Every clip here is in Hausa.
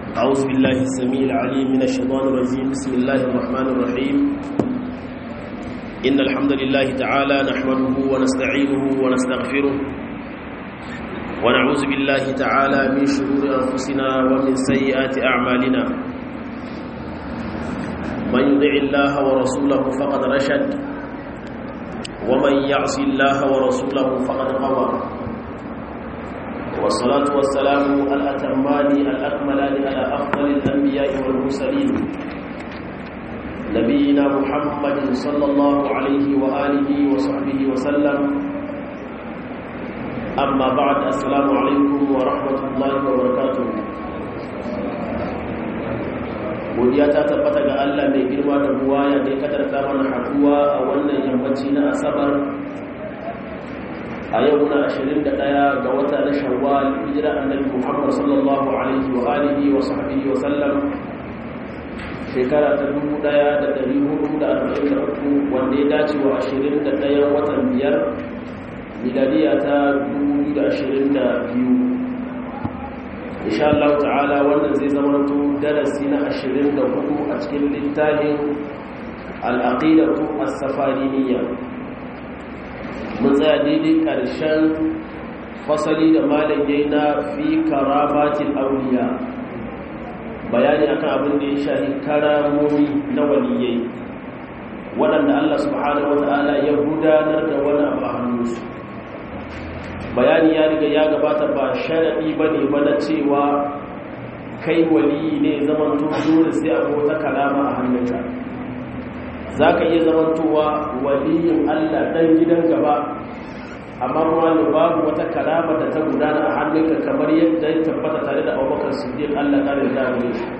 أعوذ بالله السميع العليم من الشيطان الرجيم بسم الله الرحمن الرحيم إن الحمد لله تعالى نحمده ونستعينه ونستغفره ونعوذ بالله تعالى من شرور أنفسنا ومن سيئات أعمالنا من يطع الله ورسوله فقد رشد ومن يعص الله ورسوله فقد غوى والصلاة والسلام الأتمان الأكملان على أفضل الأنبياء والمرسلين نبينا محمد صلى الله عليه وآله وصحبه وسلم أما بعد السلام عليكم ورحمة الله وبركاته godiya ta tabbata ga Allah mai girma da buwaya da ya kadarta mana haduwa a wannan yammaci na asabar a yau na 21 ga wata na shawwal hijira annabi Muhammad sallallahu alaihi wa alihi wa sahbihi wa sallam shekara ta 1443 wanda ya dace wa 21 watan biyar miladiya ta 2022 insha Allah ta'ala wannan zai zama to darasi na 24 a cikin littafin al-aqidatu as-safariniyya mun tsaya daidai ƙarshen fasali da malagai na fi karamatin auliya bayani akan abin da ya shahi karamomi na waliyai waɗanda Allah subhanahu wata'ala ya gudanar da wani abu a hannunsu bayani ya riga ya gabata ba sharaɗi ba ne ba na cewa kai waliyi ne zaman dole sai abu wata kalama a hannunka za ka iya zamantowa waliyin Allah ɗan gidan gaba amma kuma ne babu wata kalama da ta gudana a hannunka kamar yadda ya tabbata tare da abubakar siddiq Allah ƙarin damar shi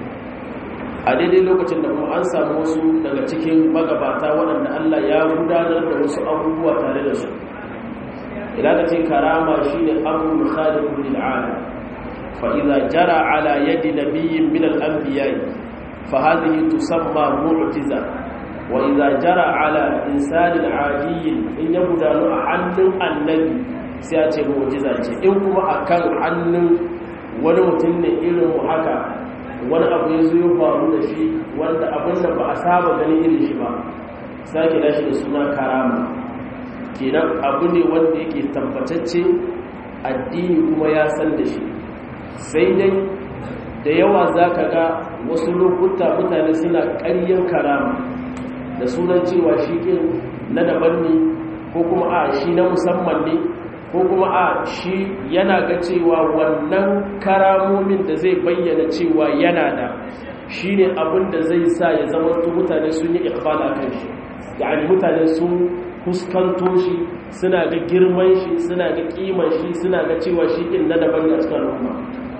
a daidai lokacin da kuma an samu wasu daga cikin magabata waɗanda Allah ya gudanar da wasu abubuwa tare da su idan ka ce karama shi ne abu khaliqul lil alam fa idza jara ala yadi nabiyyin min al anbiya fa hadhihi tusamma mu'jiza wa idza jara ala insanin adiyin in ya gudanu a hannun annabi sai a ce mu'jiza ce in kuma akan hannun wani mutum ne irin mu haka wani abu ya zo ya faru da shi wanda abin da ba a saba ganin irin shi ba sake dashi da suna karama kenan abu ne wanda yake tabbatacce addini kuma ya san da shi sai dai da yawa za ka ga wasu lokuta mutane suna ƙaryen karama da sunan cewa shi ƙin na daban ne ko kuma a shi na musamman ne ko kuma a shi yana ga cewa wannan karamomin da zai bayyana cewa yana da shi ne abin da zai sa ya zama mutane sun yi ikbala kan shi yani mutane sun fuskanto shi suna ga girman shi suna ga kiman shi suna ga cewa shi ɗin na daban ne a cikin al'umma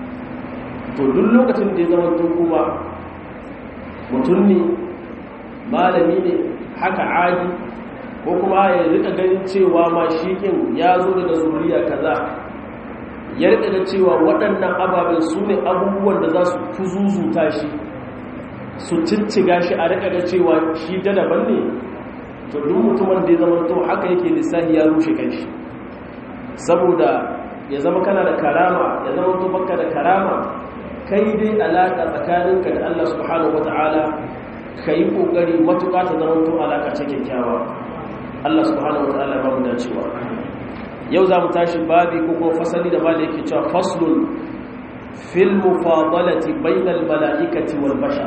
to duk lokacin da ya zama kuma mutum ne malami ne haka adi ko kuma ya rika ganin cewa ma shikin ya zo daga zuriya kaza ya rika da cewa waɗannan ababen su ne abubuwan da za su kuzuzuta shi su cicciga shi a rika da cewa shi da daban ne to duk mutumin da ya zama to haka yake lissahi ya rushe kanshi saboda ya zama kana da karama ya zama to baka da karama kai dai alaka tsakaninka da Allah subhanahu wataala ka yi ƙoƙari matuƙa ta zama to alaƙa ce kyakkyawa Allah subhanahu wa ta'ala ba mu dacewa yau za mu tashi babi ko kuma fasali da bada yake cewa faslun fil mufadalati bainal mala'ikati wal bashar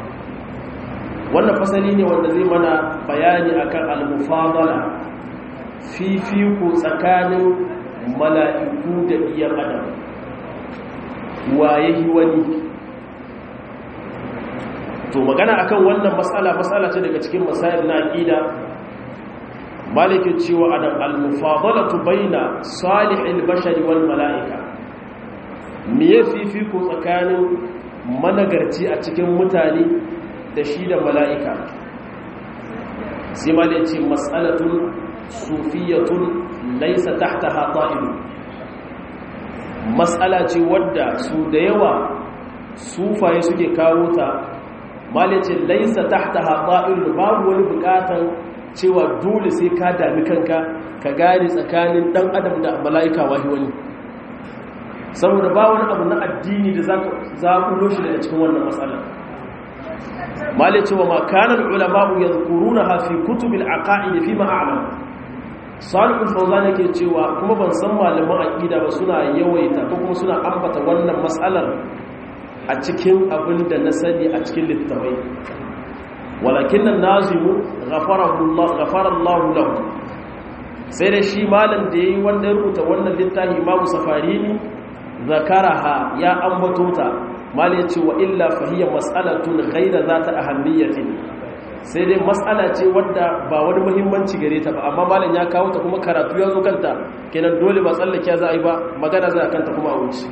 wannan fasali ne wanda zai mana bayani akan al mufadala fifiko tsakanin mala'iku da iyan adam waye wani to magana akan wannan matsala matsala ce daga cikin masail na aqida maliki cewa adam al-mufadalatu baina salihil bashari wal malaika me yafi ku tsakanin managarci a cikin mutane da shi da malaika sai maliki mas'alatun sufiyatun laysa tahtaha ta'ib mas'ala ce wadda su da yawa sufaye suke kawo ta malicin laisa tahta haɗa'ir babu wani buƙatan cewa dole sai ka dami kanka ka gane tsakanin ɗan adam da mala'ika wahi wani saboda ba wani abu na addini da za ka zaɓulo shi daga cikin wannan matsala mali cewa makanar ulama'u ya zukuru na hafi kutubin aƙa'i fi ma'a'alam salihul fauzan yake cewa kuma ban san malaman aƙida ba suna yawaita ko kuma suna ambata wannan matsalar a cikin abin da na sani a cikin littafai walakin nan nazimu ghafarallahu lahu sai da shi malam da yayi wanda ya rubuta wannan littafi imamu safarini zakaraha ya ambato ta mal yace wa illa fahiya mas'alatun ghayra zata ahammiyatin sai dai mas'ala ce wadda ba wani muhimmanci gare ta ba amma malam ya kawo ta kuma karatu ya zo kanta kenan dole ba tsallake za a yi ba magana za a kanta kuma a wuce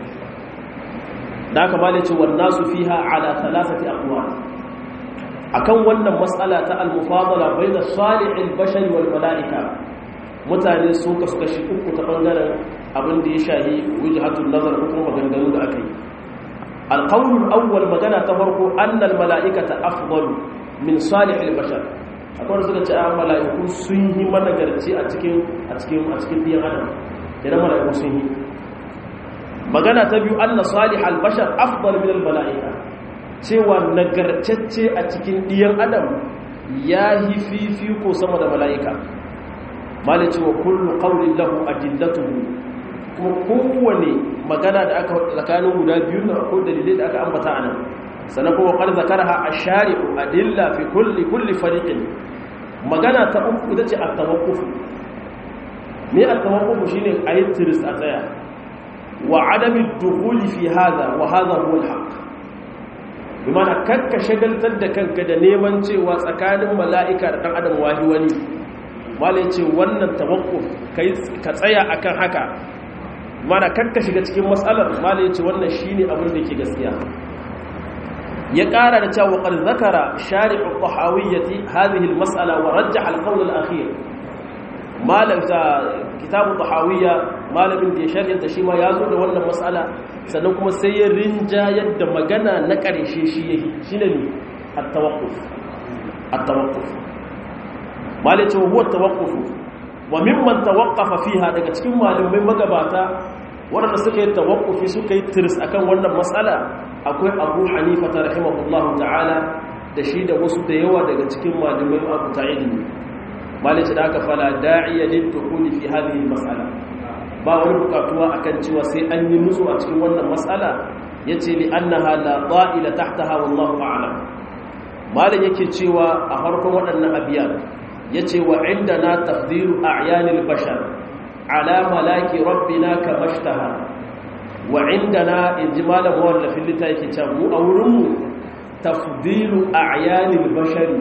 da haka malam yace wan nasu fiha ala thalathati aqwal akan wannan mas'ala ta al-mufadala bayna salihil bashari wal malaika mutane su kasu kashi uku ta bangaren abin da ya shahi wujhatun nazar ko kuma maganganu da aka yi alqawlul awwal magana ta farko annal mala'ikata afdalu min salihil bashar akwai suka ce a mala'iku sun yi managarci a cikin a cikin a cikin biyan adam idan mala'iku sun yi magana ta biyu anna salihal bashar afdal min al mala'ika cewa nagartacce a cikin diyan adam ya yi fifiko sama da mala'ika malice wa kullu qawlin lahu adillatuhu kuma kowane magana da aka tsakanin guda biyu na ko dalilai da aka ambata anan sannan kuma qad zakaraha ash-shari'u adilla fi kulli kulli fariqin magana ta uku ita ce at-tawaqquf me at-tawaqquf shine ayi tiris a tsaya wa adami ad-dukhul fi hadha wa hadha huwa al-haqq bimana kakka shagaltar da kanka da neman cewa tsakanin mala'ika da dan adam wahi wani malai ce wannan tawakkuf kai ka tsaya akan haka mana karka shiga cikin matsalar malai ce wannan shine abin da yake gaskiya ya ƙara da cewa qad zakara shari'u tahawiyyati hadhihi al-mas'ala wa rajjaha al-qawl al-akhir malam ta kitabu tahawiyya malamin da ya sharhinta shi ma ya zo da wannan mas'ala sannan kuma sai ya rinja yadda magana na ƙarshe shi yake shine ne at-tawaqquf at-tawaqquf malai ce huwa tawaqqufu wa mimman tawaqqafa fiha daga cikin malamai magabata wanda suka yi tawaqqufi suka yi tirs akan wannan mas'ala akwai Abu Hanifa ta rahimahullahu ta'ala da shi da wasu da yawa daga cikin malamai Abu Ta'id malai ce da aka fala da'iya lil dukhuli fi hadhihi mas'ala ba wani bukatuwa akan cewa sai an yi nutsu a cikin wannan mas'ala yace li annaha la ta'ila tahtaha wallahu a'lam malai yake cewa a farkon waɗannan abiyan ya ce wa inda na tafdiru a yanin bashar ala malaki rabbina ka mashtaha wa inda na in ji malam wallafin lita yake can mu a wurinmu tafdiru a yanin bashari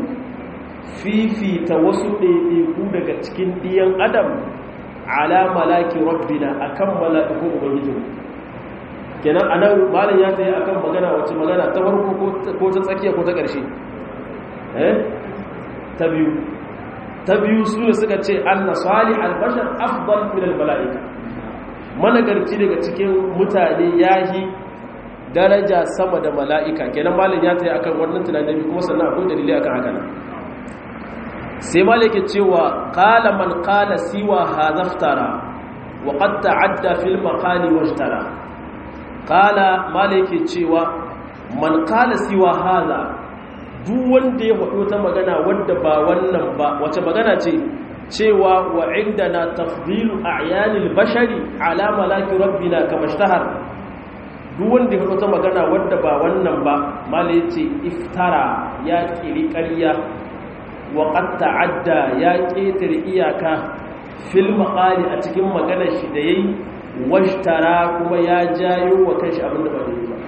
fifita wasu ɗaiɗaiku daga cikin ɗiyan adam ala malaki rabbina a kan mala'ikun ubangijin kenan a nan malam ya ta yi a kan magana wacce magana ta farko ko ta tsakiya ko ta ƙarshe ta biyu ta biyu su ne suka ce an na sali albashar afdal minal mala'ika managarci daga cikin mutane ya yi daraja sama da mala'ika kenan malin ya ta yi akan wannan tunanin kuma sannan akwai dalilai akan haka nan sai malin ke cewa kala man kala siwa hazaftara wa qad ta'adda fil maqali wajtara kala malin ke cewa man kala siwa haza duk wanda ya faɗo ta magana wadda ba wannan ba wace magana ce cewa wa inda na tafdilu a'yanil bashari ala malaki rabbina kama shtahar duk wanda ya faɗo ta magana wadda ba wannan ba mala yace iftara ya kiri ƙarya wa qad ta'adda ya ƙetare iyaka fil maqali a cikin maganar shi da yayi washtara kuma ya jayo wa kanshi abinda ba daidai ba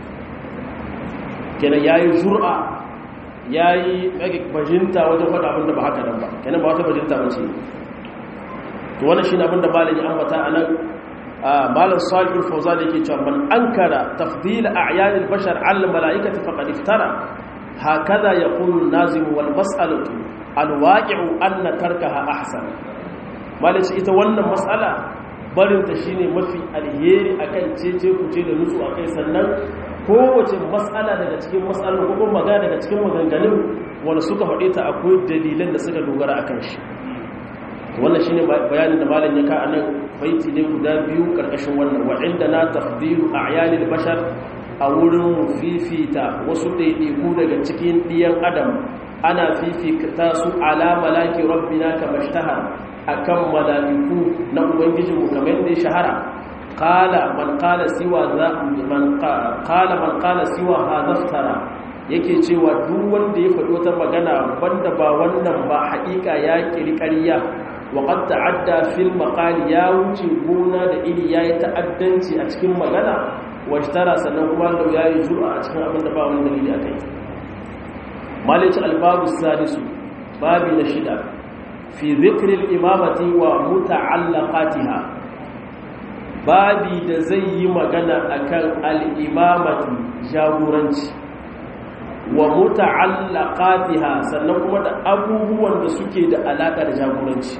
kenan yayi jur'a ya yi bajinta wajen faɗa abinda ba haka nan ba kenan ba wata bajinta ba ce to wannan shi ne abinda malin ya ambata a nan malin salihul fauza da yake cewa man ankara tafdila a'yanil bashar al mala'ikati faqad iftara hakaza yaqulu an-nazim wal mas'alatu al waqi'u anna tarkaha ahsan malin ita wannan mas'ala barinta shine mafi alheri akan cece kuce da nutsu akai sannan kowace matsala daga cikin matsalar ko magana daga cikin maganganun wanda suka faɗe ta akwai dalilan da suka dogara akan shi wannan shine bayanin da malam ya ka anan baiti ne guda biyu karkashin wannan wa inda na tafdilu a'yanil bashar a wurin fifita wasu ɗaiɗaiku daga cikin ɗiyan adam ana fifita su ala malaki rabbina kama shtahar akan malaiku na ubangijinmu kamar da ya shahara qala man qala siwa za man qala man qala siwa hadaftara yake cewa duk wanda ya faɗi wata magana banda ba wannan ba haƙiƙa ya kiri ƙarya wa qad ta'adda fil maqali ya wuce gona da iri yayi ta'addanci a cikin magana washtara sannan kuma da yayi jura a cikin abin da ba wani dalili akai malici albabu sadisu babi na shida fi dhikri al-imamati wa muta'allaqatiha babi da zai yi magana akan al-imamati jagoranci wa muta'allaqatiha sannan kuma da abubuwan da suke da alaka da jagoranci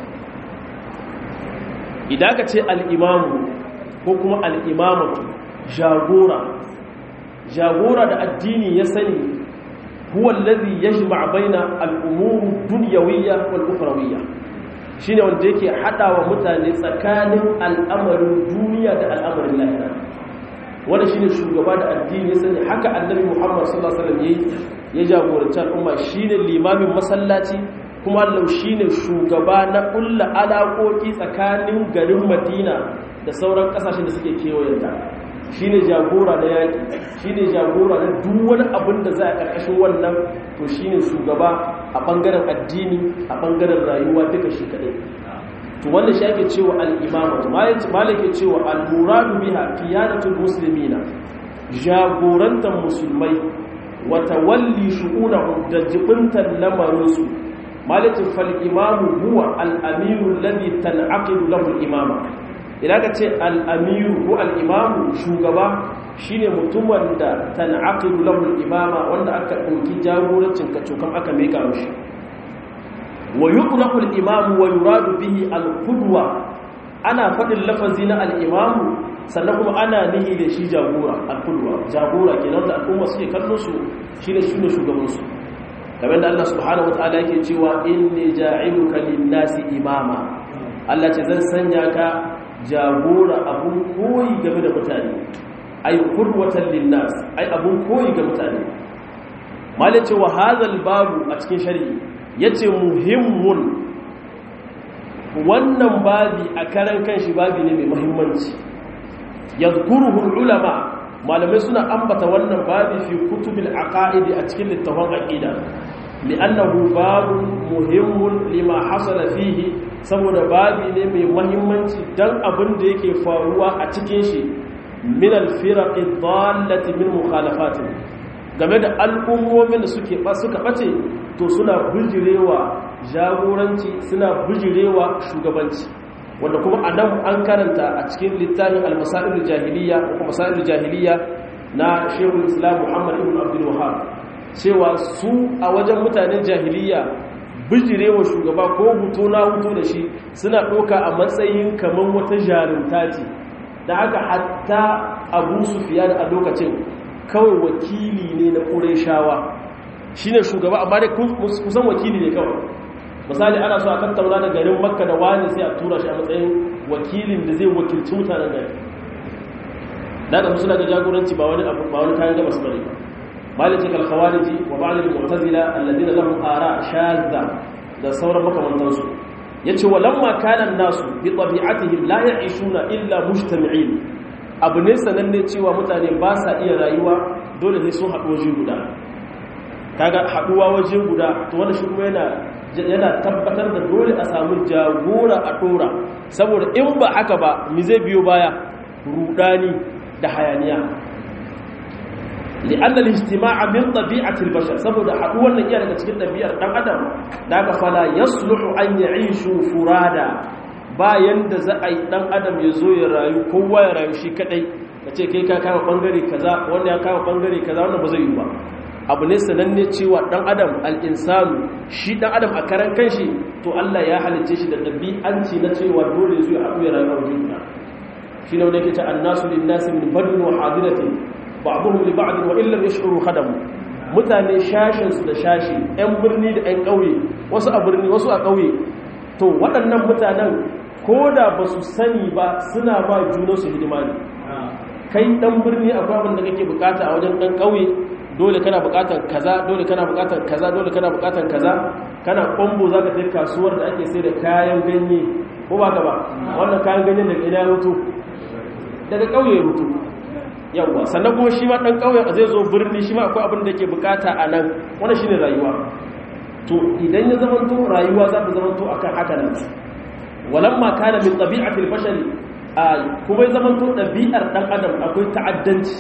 idan ka ce al-imamu ko kuma al-imamatu jagora jagora da addini ya sani huwa alladhi yajma' baina al-umur dunyawiyya wal ukhrawiyya shine wanda yake hadawa mutane tsakanin al'amarin duniya da al'amarin lahira wanda shine shugaba da addini ya sani haka annabi Muhammad sallallahu alaihi wasallam yayi ya jagoranci al'umma shine limamin masallaci kuma Allah shine shugaba na kullu alaƙoƙi tsakanin garin Madina da sauran kasashen da suke kewayenta shine jagora na yaki shine jagora na duk wani abin da za a karkashin wannan to shine shugaba a bangaren addini a bangaren rayuwa duka shi kadai to wanda shi ake cewa al-imamatu malike cewa al-muradu biha qiyadatul muslimina jagorantar musulmai wa tawalli shu'unahum da jibintan lamarinsu malikin fal imamu huwa al-amiru alladhi tan'aqidu lahu al-imama idan ka ce al-amiru ko al-imamu shugaba shine mutumin da tan'aqidu lahu al-imama wanda aka dauki jagorancin kacokan aka meka mishi wa yutlaqu al-imamu wa yuradu bihi al-qudwa ana fadin lafazi na al-imamu sannan kuma ana nihi da shi jagora al-qudwa jagora kenan da al'umma suke kallon su shine shine shugaban su kamar da Allah subhanahu wataala yake cewa inni ja'iluka lin-nasi imama Allah ce zan sanya ka jagora abun koyi game da mutane ay qudwatan lin-nas ay abun koyi ga mutane malace wa hadha babu a cikin shari'i yace muhimmun wannan babi a karan kanshi babi ne mai muhimmanci yadhkuruhu ulama malamai suna ambata wannan babi fi kutubil aqaidi a cikin littafin aqida li'annahu babun muhimmun lima hasala fihi saboda babi ne mai muhimmanci dan abin da yake faruwa a cikin shi min al-firaq ad-dallati min mukhalafatin game da al'ummomin da suke suka bace to suna bijirewa jagoranci suna bijirewa shugabanci wanda kuma a nan an karanta a cikin littafin al-masail jahiliya ko masail jahiliya na Sheikhul Islam Muhammad ibn Abdul Wahhab cewa su a wajen mutanen jahiliya bijirewa shugaba ko huto na huto da shi suna ɗauka a matsayin kamar wata jarumta ce da haka hatta Abu Sufyan a lokacin kawai wakili ne na Qurayshawa shine shugaba amma dai kusan wakili ne kawai misali ana so a tattauna da garin makka da wani sai a tura shi a matsayin wakilin da zai wakilci mutanen gari da da suna ga jagoranci ba wani abu ba wani kayan gabas bane maliki kal khawariji wa ba'd al mu'tazila alladhina lahum ara shadda da sauran makamantan su yace walamma kana nasu bi tabi'atihim la ya'ishuna illa mujtami'in abu ne sananne cewa mutane ba sa iya rayuwa dole sai sun haɗu waje guda kaga haɗuwa waje guda to wanda shi kuma yana yana tabbatar da dole a samu jagora a ɗora saboda in ba haka ba mi zai biyo baya rudani da hayaniya li'anna al-ijtima'a min tabi'ati al-bashar saboda haɗuwar nan iya daga cikin ɗabi'ar dan adam da aka fala yasluhu an ya'ishu furada bayan da za a yi dan adam ya zo ya rayu kowa ya rayu shi kadai kace kai ka kama bangare kaza wanda ya kama bangare kaza wannan ba zai yi ba abu ne sananne cewa dan adam al'insanu shi dan adam a karan kanshi to Allah ya halice shi da ɗabi'anci na cewa dole zuwa haɗu ya rayu a wajen guda shi ne wanda yake ta annasu lin nasi min badin wa hadiratin ba'dhum li ba'd wa illam yash'uru khadamu mutane shashin su da shashi ɗan birni da ɗan ƙauye wasu a birni wasu a ƙauye to waɗannan mutanen ko da ba su sani ba suna ba junansu hidima ne kai ɗan birni akwai abin da kake bukata a wajen ɗan ƙauye dole kana bukatar kaza dole kana bukatar kaza dole kana bukatar kaza kana kwambo za ka kai kasuwar da ake sai da kayan ganye ko ba ka ba wannan kayan ganyen daga ina hutu daga ƙauye hutu yawwa sannan kuma shi ma ɗan ƙauyen zai zo birni shi ma akwai abin da ke bukata a nan wannan shine rayuwa to idan ya zamanto rayuwa za ta zamanto akan haka nan walamma kana min tabi'atil bashari kuma ya zamanto ɗabi'ar ɗan adam akwai ta'addanci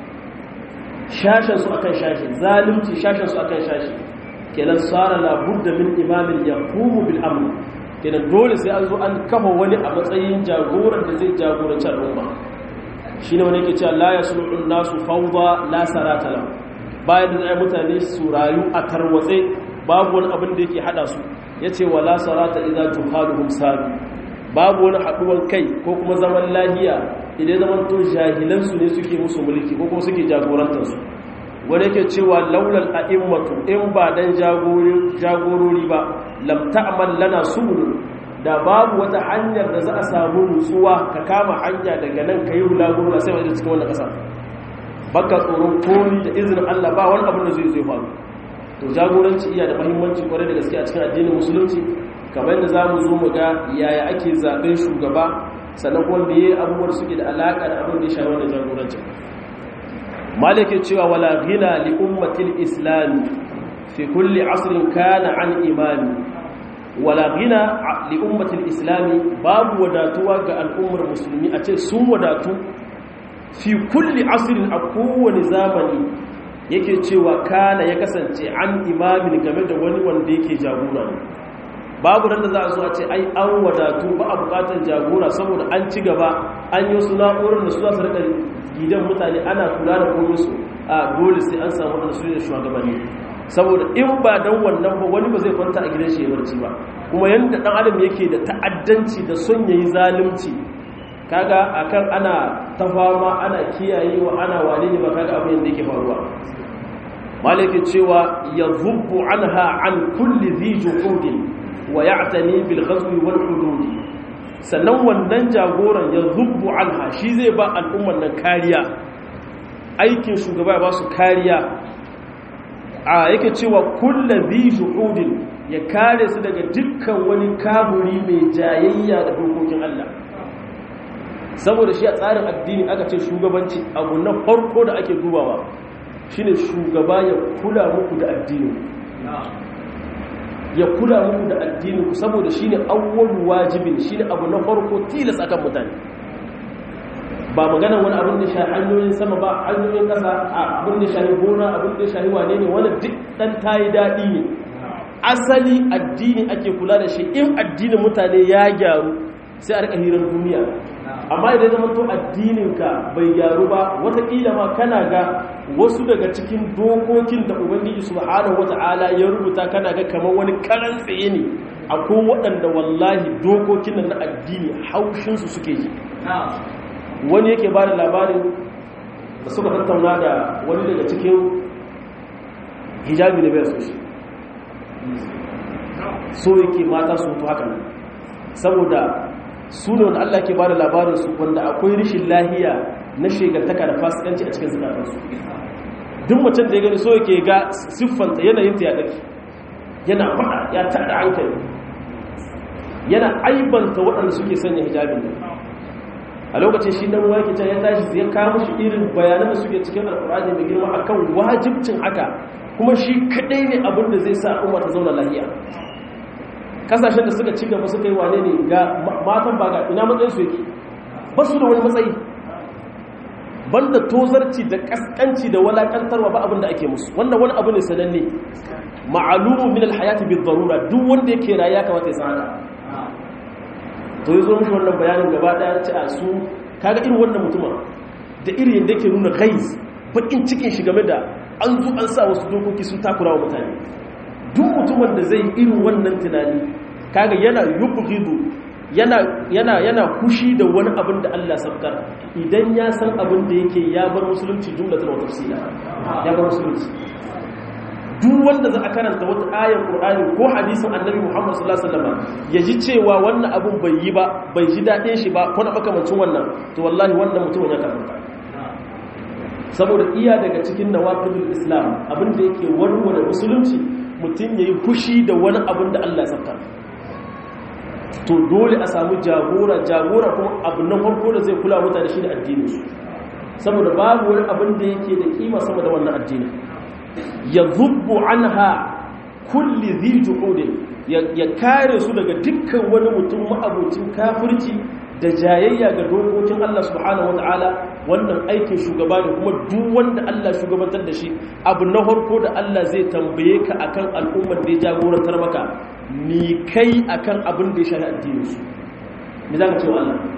shashen su akan shashi zalunci shashen su akan shashi kenan sara la budda min imamin yaqumu bil amr kenan dole sai an zo an kafa wani a matsayin jagoran da zai jagoranci al'umma shine wani yake cewa la yaslu'un nasu fawda la sarata lahu bayan da zai mutane su rayu a tarwatse babu wani abin da yake hada su yace wala sarata idza tuhaluhum sabi babu wani haduwan kai ko kuma zaman lahiya idan zaman to jahilansu ne suke musu mulki ko kuma suke jagorantarsu wanda yake cewa laulal a'immatu in ba dan jagorori ba lam ta'mal lana subul da babu wata hanyar da za a samu nutsuwa ka kama hanya daga nan kai bulaguro sai wanda cikin wannan kasa baka tsoron komi da izinin Allah ba wani abin da zai zai faru to jagoranci iya da muhimmanci kwarai da gaske a cikin addinin musulunci kamar yadda za mu zo mu ga yaya ake zaɓen shugaba sannan kuma meye abubuwan suke da alaƙa da abin da ya shafi wannan jagorancin malikin cewa wala ghina li ummatil islam fi kulli asrin kana an imani wala ghina li ummatil islam babu wadatuwa ga al'ummar musulmi a ce sun wadatu fi kulli asrin a kowane zamani yake cewa kana ya kasance an imamin game da wani wanda yake jagora ne babu da za a zo a ce ai an wadatu ba a bukatar jagora saboda an ci gaba an yi wasu na'urar da su za su rika gidan mutane ana kula da komai su a dole sai an samu wadanda su ne shugabanni saboda in ba dan wannan ba wani ba zai kwanta a gidan shi ya barci ba kuma yanda dan adam yake da ta'addanci da son yayi zalunci kaga akan ana tafama ana kiyayewa ana wane ne ba kaga abin da yake faruwa malaki cewa yadhubbu anha an kulli dhi juhudin wa ya'tani bil ghazwi wal hudud sannan wannan jagoran ya zubbu anha shi zai ba al'umman nan kariya aikin shugaba ya ba su kariya a yake cewa kullu bi juhudin ya kare su daga dukkan wani kaburi mai jayayya da dokokin Allah saboda shi a tsarin addini aka ce shugabanci abu na farko da ake dubawa shine shugaba ya kula muku da addini ya kula muku da addininku saboda shine awwalu wajibin shine abu na farko tilas akan mutane ba magana wani abin da shahi hanyoyin sama ba hanyoyin kasa abin da shahi gona abin da shahi wane ne wani duk dan tayi dadi ne asali addini ake kula da shi in addinin mutane ya gyaru sai a rika hirar duniya amma idan zama to addininka bai gyaru ba watakila ma kana ga wasu daga cikin dokokin da ubangiji subhanahu wata'ala ya rubuta kana ga kamar wani karan tsaye ne akwai waɗanda wallahi dokokin nan na addini haushinsu suke ji wani yake ba da labarin da suka tattauna da wani daga cikin hijabi da bai so shi so yake mata su mutu haka nan saboda su ne wanda Allah ke ba da labarinsu wanda akwai rishin lahiya na shegartaka da fasikanci a cikin zukatansu duk mutum da ya gani so yake ga siffanta yanayinta ya dake yana faɗa ya tada hankali yana aibanta waɗanda suke sanya hijabin nan a lokacin shi dan wake can ya tashi ya kawo shi irin bayanan da suke cikin alƙur'ani mai girma akan wajibcin haka kuma shi kadai ne abin da zai sa umma ta zauna lahiya kasashen da suka ci gaba suka yi wane ne ga matan ba ga ina matsayin su yake ba su da wani matsayi banda tozarci da kaskanci da walakantarwa ba abin da ake musu wannan wani abu ne sananne ma'alumu min alhayati bi darura duk wanda yake rayuwa kamata ya san haka to yazo mishi wannan bayanin gaba daya ce a su kaga irin wannan mutumin da irin yadda yake nuna ghaiz bakin cikin shi game da an zo an sa wasu dokoki sun takura wa mutane duk mutumin da zai irin wannan tunani kaga yana yubghidu yana yana yana kushi da wani abin da Allah sabkar idan ya san abin da yake ya bar musulunci jumlatan wa tafsila ya bar musulunci duk wanda za a karanta wata ayar qur'ani ko hadisin annabi muhammad sallallahu alaihi wasallam ya ji cewa wannan abun bai yi ba bai ji daɗin shi ba ko na makamancin wannan to wallahi wannan mutumin ya karanta saboda iya daga cikin nawaqidul islam abin da yake warware musulunci mutum yayi fushi da wani abin da Allah ya saka to dole a samu jagora jagora kuma abu na farko da zai kula mutane shi da addinin su saboda babu wani abin da yake da kima sama da wannan addini ya zubbu anha kulli dhi juhudin ya kare su daga dukkan wani mutum ma'abocin kafirci da jayayya ga dokokin Allah subhanahu wataala wannan aikin shugaba ne kuma duk wanda Allah shugabantar da shi abu na farko da Allah zai tambaye ka akan al'ummar da ya jagorantar maka ni kai akan abin da ya shafi addinin su me za ka ce wa Allah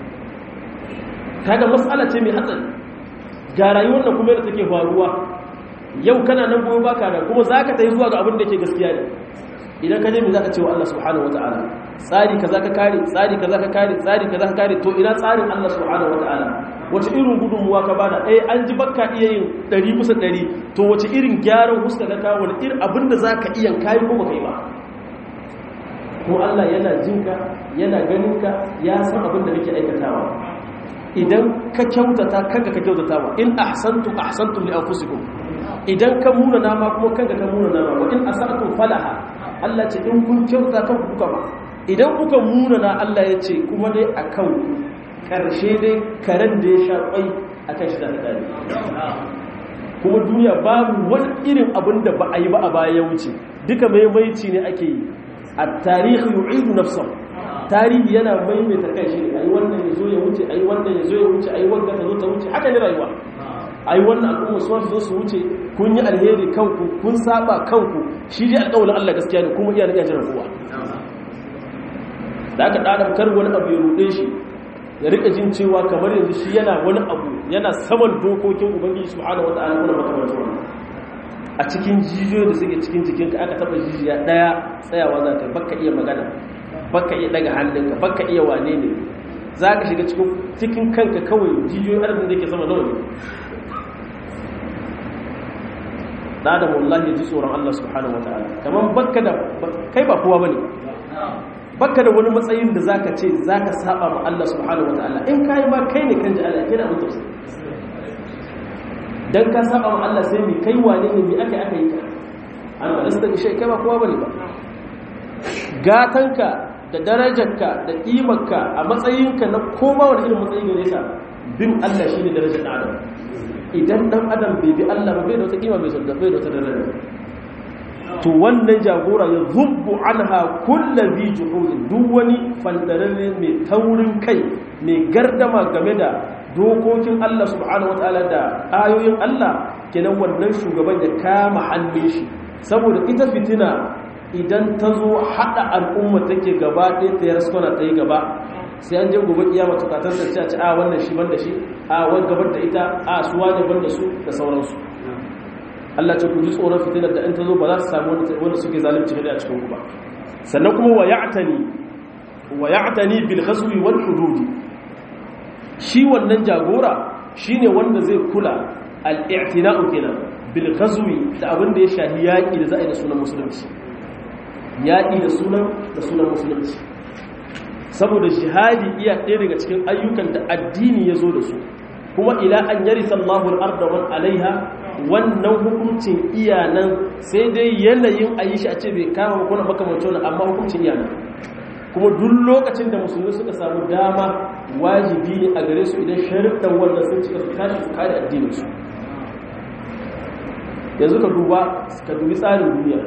kaga mas'ala ce mai hatsari ga rayuwar da kuma yadda take faruwa yau kana nan gobe baka da kuma zaka tayi zuwa ga abin da yake gaskiya ne idan ka je me zaka ce wa Allah subhanahu wataala tsari kaza ka kare tsari kaza ka kare tsari kaza ka kare to ina tsarin Allah subhanahu wataala wace irin gudunmuwa ka bada eh an ji bakka iya yin 100 bisa 100 to wace irin gyaran huska ka kawo wani irin abin da zaka iya kai ko baka yi ba ko Allah yana jinka yana ganinka ya san abin da kake aikatawa idan ka kyautata kanka ka kyautata wa in ahsantu ahsantum li anfusikum idan ka muna nama kuma kanka ka muna nama wa in asa'tum falaha Allah ce in kun kyauta kan kuka ba idan kuka muna na Allah ya ce kuma dai akan karshe dai karen da ya sha kwai akan shi da dare kuma duniya babu wani irin abin da ba a yi ba a baya ya wuce duka maimaici ne ake yi a tarihi yu'idu nafsahu tarihi yana maimaita kai shi ayi wannan ya zo ya wuce ayi wannan ya zo ya wuce ayi wanda ta zo ta wuce haka ne rayuwa ayi wannan al'umma su zo su wuce kun yi alheri kanku kun saba kanku shi dai alƙawarin Allah gaskiya ne kuma iya da iya jiran kowa da aka ɗaɗa kar wani abu ya ruɗe shi ya rika jin cewa kamar yanzu shi yana wani abu yana saman dokokin ubangiji subhanahu wata'ala kuma makamantar wannan a cikin jijiyoyi da suke cikin jikinka aka taɓa jijiya ɗaya tsayawa za ka baka iya magana baka iya daga hannunka baka iya wane ne za ka shiga cikin kanka kawai jijiyoyin arzikin da ke sama nawa ne da da wallahi ji tsoron Allah subhanahu wa ta'ala kamar baka da kai ba kowa bane baka da wani matsayin da zaka ce zaka saba ma Allah subhanahu wa ta'ala in kai ma kai ne kan ji Allah kina mutu dan ka saba ma Allah sai mi kai wane ne mi aka aka yi ka an ba lasta da shi kai ba kowa bane ba gatanka da darajarka da ƙimarka a matsayinka na koma wani irin matsayi gare ka bin Allah shi ne darajar ɗan adam idan ɗan adam bai bi Allah ba bai da wata ƙima bai da bai da wata darajar to wannan jagora ya zubbu anha kullu bi juhudin duk wani fandararre mai taurin kai mai gardama game da dokokin Allah subhanahu wataala da ayoyin Allah kenan wannan shugaban ya kama hannun shi saboda ita fitina idan ta zo haɗa al'umma take gaba ɗaya ta yar suna ta yi gaba sai an je gobe kiyama tukatar ta ce a ci a wannan shi ban da shi a wani gabar da ita a suwa ne ban da su da sauransu Allah ce ku ji tsoron fitinar da in ta zo ba za su samu wanda suke zalunci da a cikin ku ba sannan kuma wa ya'tani wa ya'tani bil ghazwi wal hudud shi wannan jagora shine wanda zai kula al-i'tina'u kenan bil ghazwi da abin da ya shahi yaki da za a yi da sunan musulunci yaƙi da sunan da sunan musulunci saboda jihadi iya ɗaya daga cikin ayyukan da addini ya zo da su kuma ila an yari sallahu al'arda wani alaiha wannan hukuncin iyanan sai dai yanayin a yi shi a ce bai kama kuna makamancin wani amma hukuncin iyanan kuma duk lokacin da musulmi suka samu dama wajibi ne a gare su idan sharuɗan wannan sun cika su tashi su kare addininsu yanzu ka duba ka dubi tsarin duniya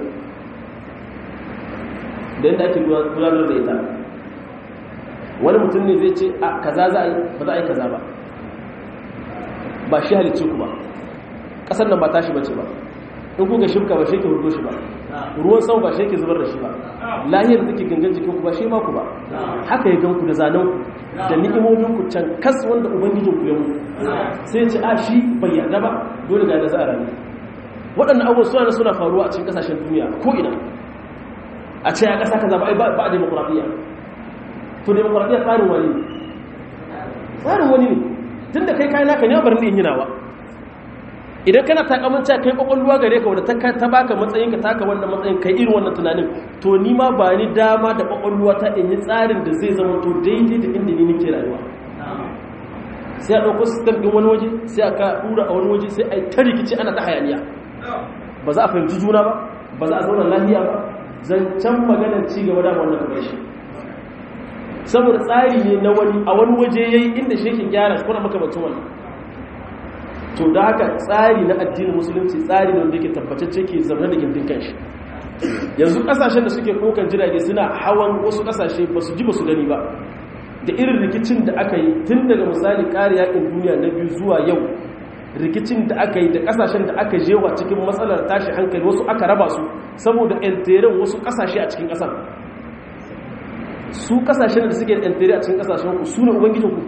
da yadda ake gudanar da ita wani mutum ne zai ce a kaza za a yi ba za a yi kaza ba ba shi halicci ku ba ƙasar nan ba tashi bace ba in kuka shifka ba shi ke hudu shi ba ruwan sama ba shi ke zubar da shi ba lahiyar da take gangan jikin ku ba shi ma ku ba haka ya gan ku da zanen ku da ni'imomin ku can kas wanda ubangijin ku ya mu sai ce a shi bai yarda ba dole ga da za a rayu waɗannan abubuwan suna suna faruwa a cikin ƙasashen duniya ko ina a ce a ƙasa ka zaba ba a demokuraɗiyya to demokuraɗiyya tsarin wani ne tsarin wani ne tun da kai kayan naka ne barin in yi nawa idan kana takamanta kai kwakwalwa gare ka wadda ta baka matsayin ka taka wannan matsayin kai irin wannan tunanin to ni ma ba ni dama da kwakwalwa ta in yi tsarin da zai zama to daidai da inda ni nake rayuwa sai a ɗauko sistem ɗin wani waje sai a ka ɗura a wani waje sai a yi ta rikici ana ta hayaniya ba za a fahimci juna ba ba za a zauna lafiya ba zancen maganar ci gaba da wannan kamar shi saboda tsari ne na wani a wani waje ya yi inda shi ke gyara shi kuna makamacin wannan to da haka tsari na addinin musulunci tsari ne wanda yake tabbatacce ke zaune da gindin kanshi yanzu kasashen da suke kokan jirage suna hawan wasu kasashe ba su ji ba su gani ba da irin rikicin da aka yi tun daga misali kare yakin duniya na biyu zuwa yau rikicin da aka yi da kasashen da aka jewa cikin matsalar tashi hankali wasu aka raba su saboda enteren wasu kasashe a cikin kasar su kasashen da suke entere a cikin kasashen ku su ne ubangijinku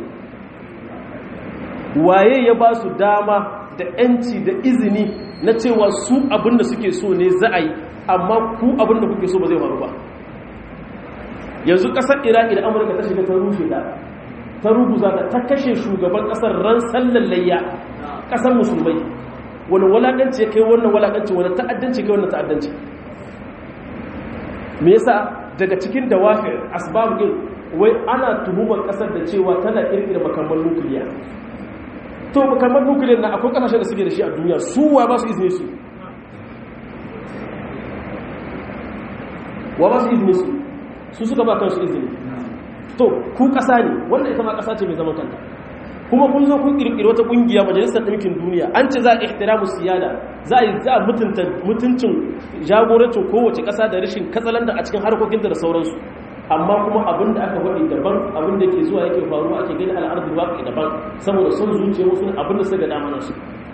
waye ya ba su dama da yanci da izini na cewa su abinda suke so ne za a yi amma ku abinda kuke so ba zai faru ba yanzu kasar iraki da amurka ta shiga ta rushe da ta ruguza ta ta kashe shugaban kasar ran sallan layya kasar musulmai wani walakanci ya kai wannan walakanci wani ta'addanci kai wannan ta'addanci me yasa daga cikin dawafir asbab din wai ana tuhumar kasar da cewa tana kirkira makamman nukiliya to makamman nukiliya na akwai kasashen da suke da shi a duniya su wa ba su izini su wa ba su izini su su suka ba kansu izini to ku kasa ne wanda ita ma kasa ce mai zaman kanta kuma kun zo kun kirkiri wata kungiya majalisar ɗinkin duniya an ce za a ihtiramu siyada za a yi za a mutunta mutuncin jagorancin kowace ƙasa da rashin katsalanda a cikin harkokinta da sauransu amma kuma abin da aka faɗi daban abin da ke zuwa yake faruwa ake gani al'adun waƙi daban saboda son zuciya wasu abin da suka dama su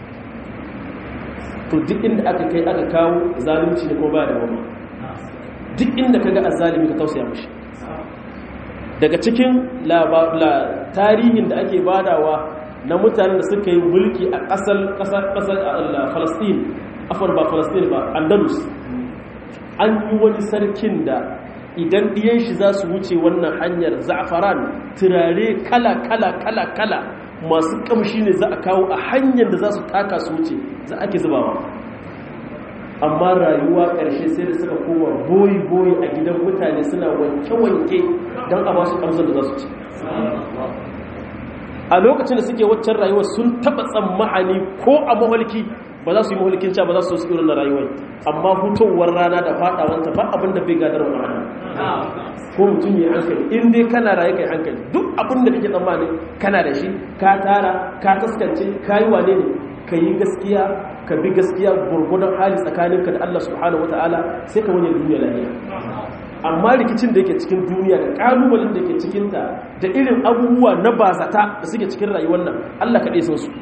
to duk inda aka kai aka kawo zalunci ne ko ba da wani duk inda ka ga azzalimi ka tausaya mashi daga cikin tarihin da ake badawa na mutanen da suka yi mulki a ƙasar ƙasar ƙasar falastin afar ba falastin ba andalus an yi wani sarkin da idan ɗiyan shi za su wuce wannan hanyar za'afaran turare kala kala kala kala masu ƙamshi ne za a kawo a hanyar da za su taka su wuce za ake zubawa amma rayuwa ƙarshe sai da suka koma boyi-boyi a gidan mutane suna wanke-wanke don a basu ƙamsar da za su ci a lokacin da suke waccan rayuwa sun taɓa tsammahani ko a mahalki ba za su yi mahalkin ca ba za su su irin na rayuwar amma hutowar rana da faɗawanta ba abin da bai gadar wa rana ko mutum ya hankali in dai kana raye kai hankali duk abin da kake tsammanin kana da shi ka tara ka kaskance ka yi wane ne ka yi gaskiya ka bi gaskiya gurgudan hali tsakaninka da Allah subhanahu wata'ala sai ka wani duniya lafiya amma rikicin da yake cikin duniya da kalubalen da ke cikinta da irin abubuwa na bazata da suke cikin rayuwar nan Allah kaɗai san su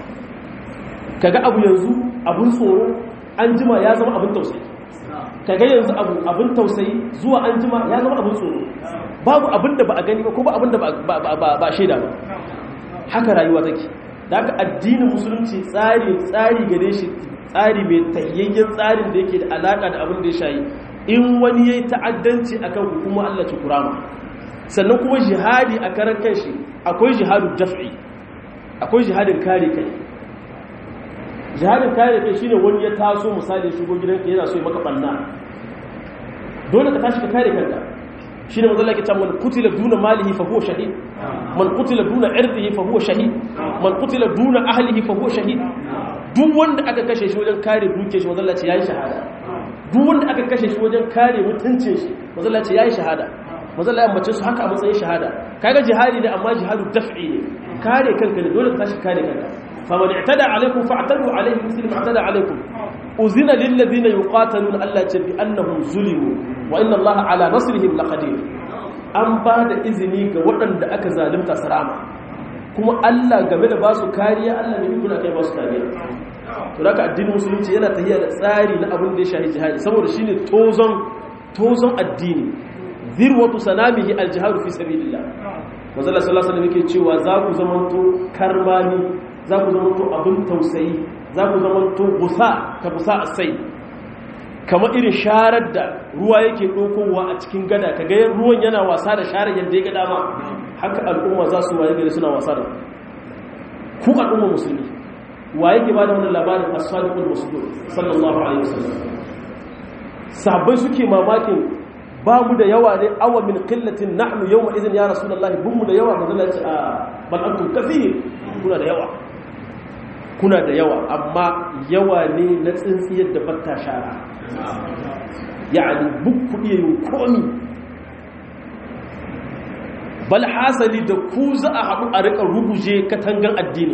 kaga abu yanzu abun tsoro an jima ya zama abin tausayi kaga yanzu abu abin tausayi zuwa an jima ya zama abin tsoro babu abin da ba a gani ba ko ba abin da ba a shaida ba haka rayuwa take da aka addinin musulunci tsari tsari gare shi tsari mai tahiyayyen tsarin da yake da alaka da abin da ya shayi in wani yayi ta'addanci akan hukuma Allah ci kurama sannan kuma jihadi a karan kanshi akwai jihadu daf'i akwai jihadin kare kai jihadin kare kai shine wani ya taso misali shigo gidanka yana so ya maka banna dole ka tashi ka kare kanka shine manzo Allah ke cewa man qutila duna malihi fa huwa shahid man qutila duna irdihi fa huwa shahid man qutila duna ahlihi fa huwa shahid duk wanda aka kashe shi wajen kare dukiyar shi manzo Allah ce yayi shahada duk wanda aka kashe shi wajen kare mutuncin shi manzo Allah ce yayi shahada manzo Allah ya ambace su haka a matsayin shahada kaga jihadi ne amma jihadu daf'i ne kare kanka ne dole ka tashi kare kanka faman i'tada alaikum fa'tadu alaihi muslim i'tada alaikum uzina lil ladina yuqataluna Allah ce bi annahum zulimu wa inna Allah ala nasrihim laqadir an ba da izini ga waɗanda aka zalunta sarama kuma Allah game da ba su kariya Allah ne kuna kai ba su kariya to haka addinin musulunci yana tahiya da tsari na abin da ya shahi jihadi saboda shine tozon tozon addini zirwatu sanamihi aljihadu fi sabilillah manzo Allah sallallahu alaihi wasallam yake cewa za ku zamanto karmani za ku zamanto abin tausayi za ku zamanto gusa ka gusa asai kamar irin sharar da ruwa yake ɗaukowa a cikin gada ka gayar ruwan yana wasa da sharar yadda ya ga dama haka al'umma za su waye gari suna wasa da ku al'umma musulmi wa yake ba da wannan labarin as-sadiqul masduq sallallahu alaihi wasallam sahabbai suke mamakin ba mu da yawa ne awa min qillatin nahnu yawma idhin ya rasulullahi bin mu da yawa manzo Allah ya ce a bal antum kathir kuna da yawa kuna da yawa amma yawa ne na tsintsiyar da batta shara yani buk kudi yin komi bal hasali da ku za a haɗu a riƙa ruguje katangan addini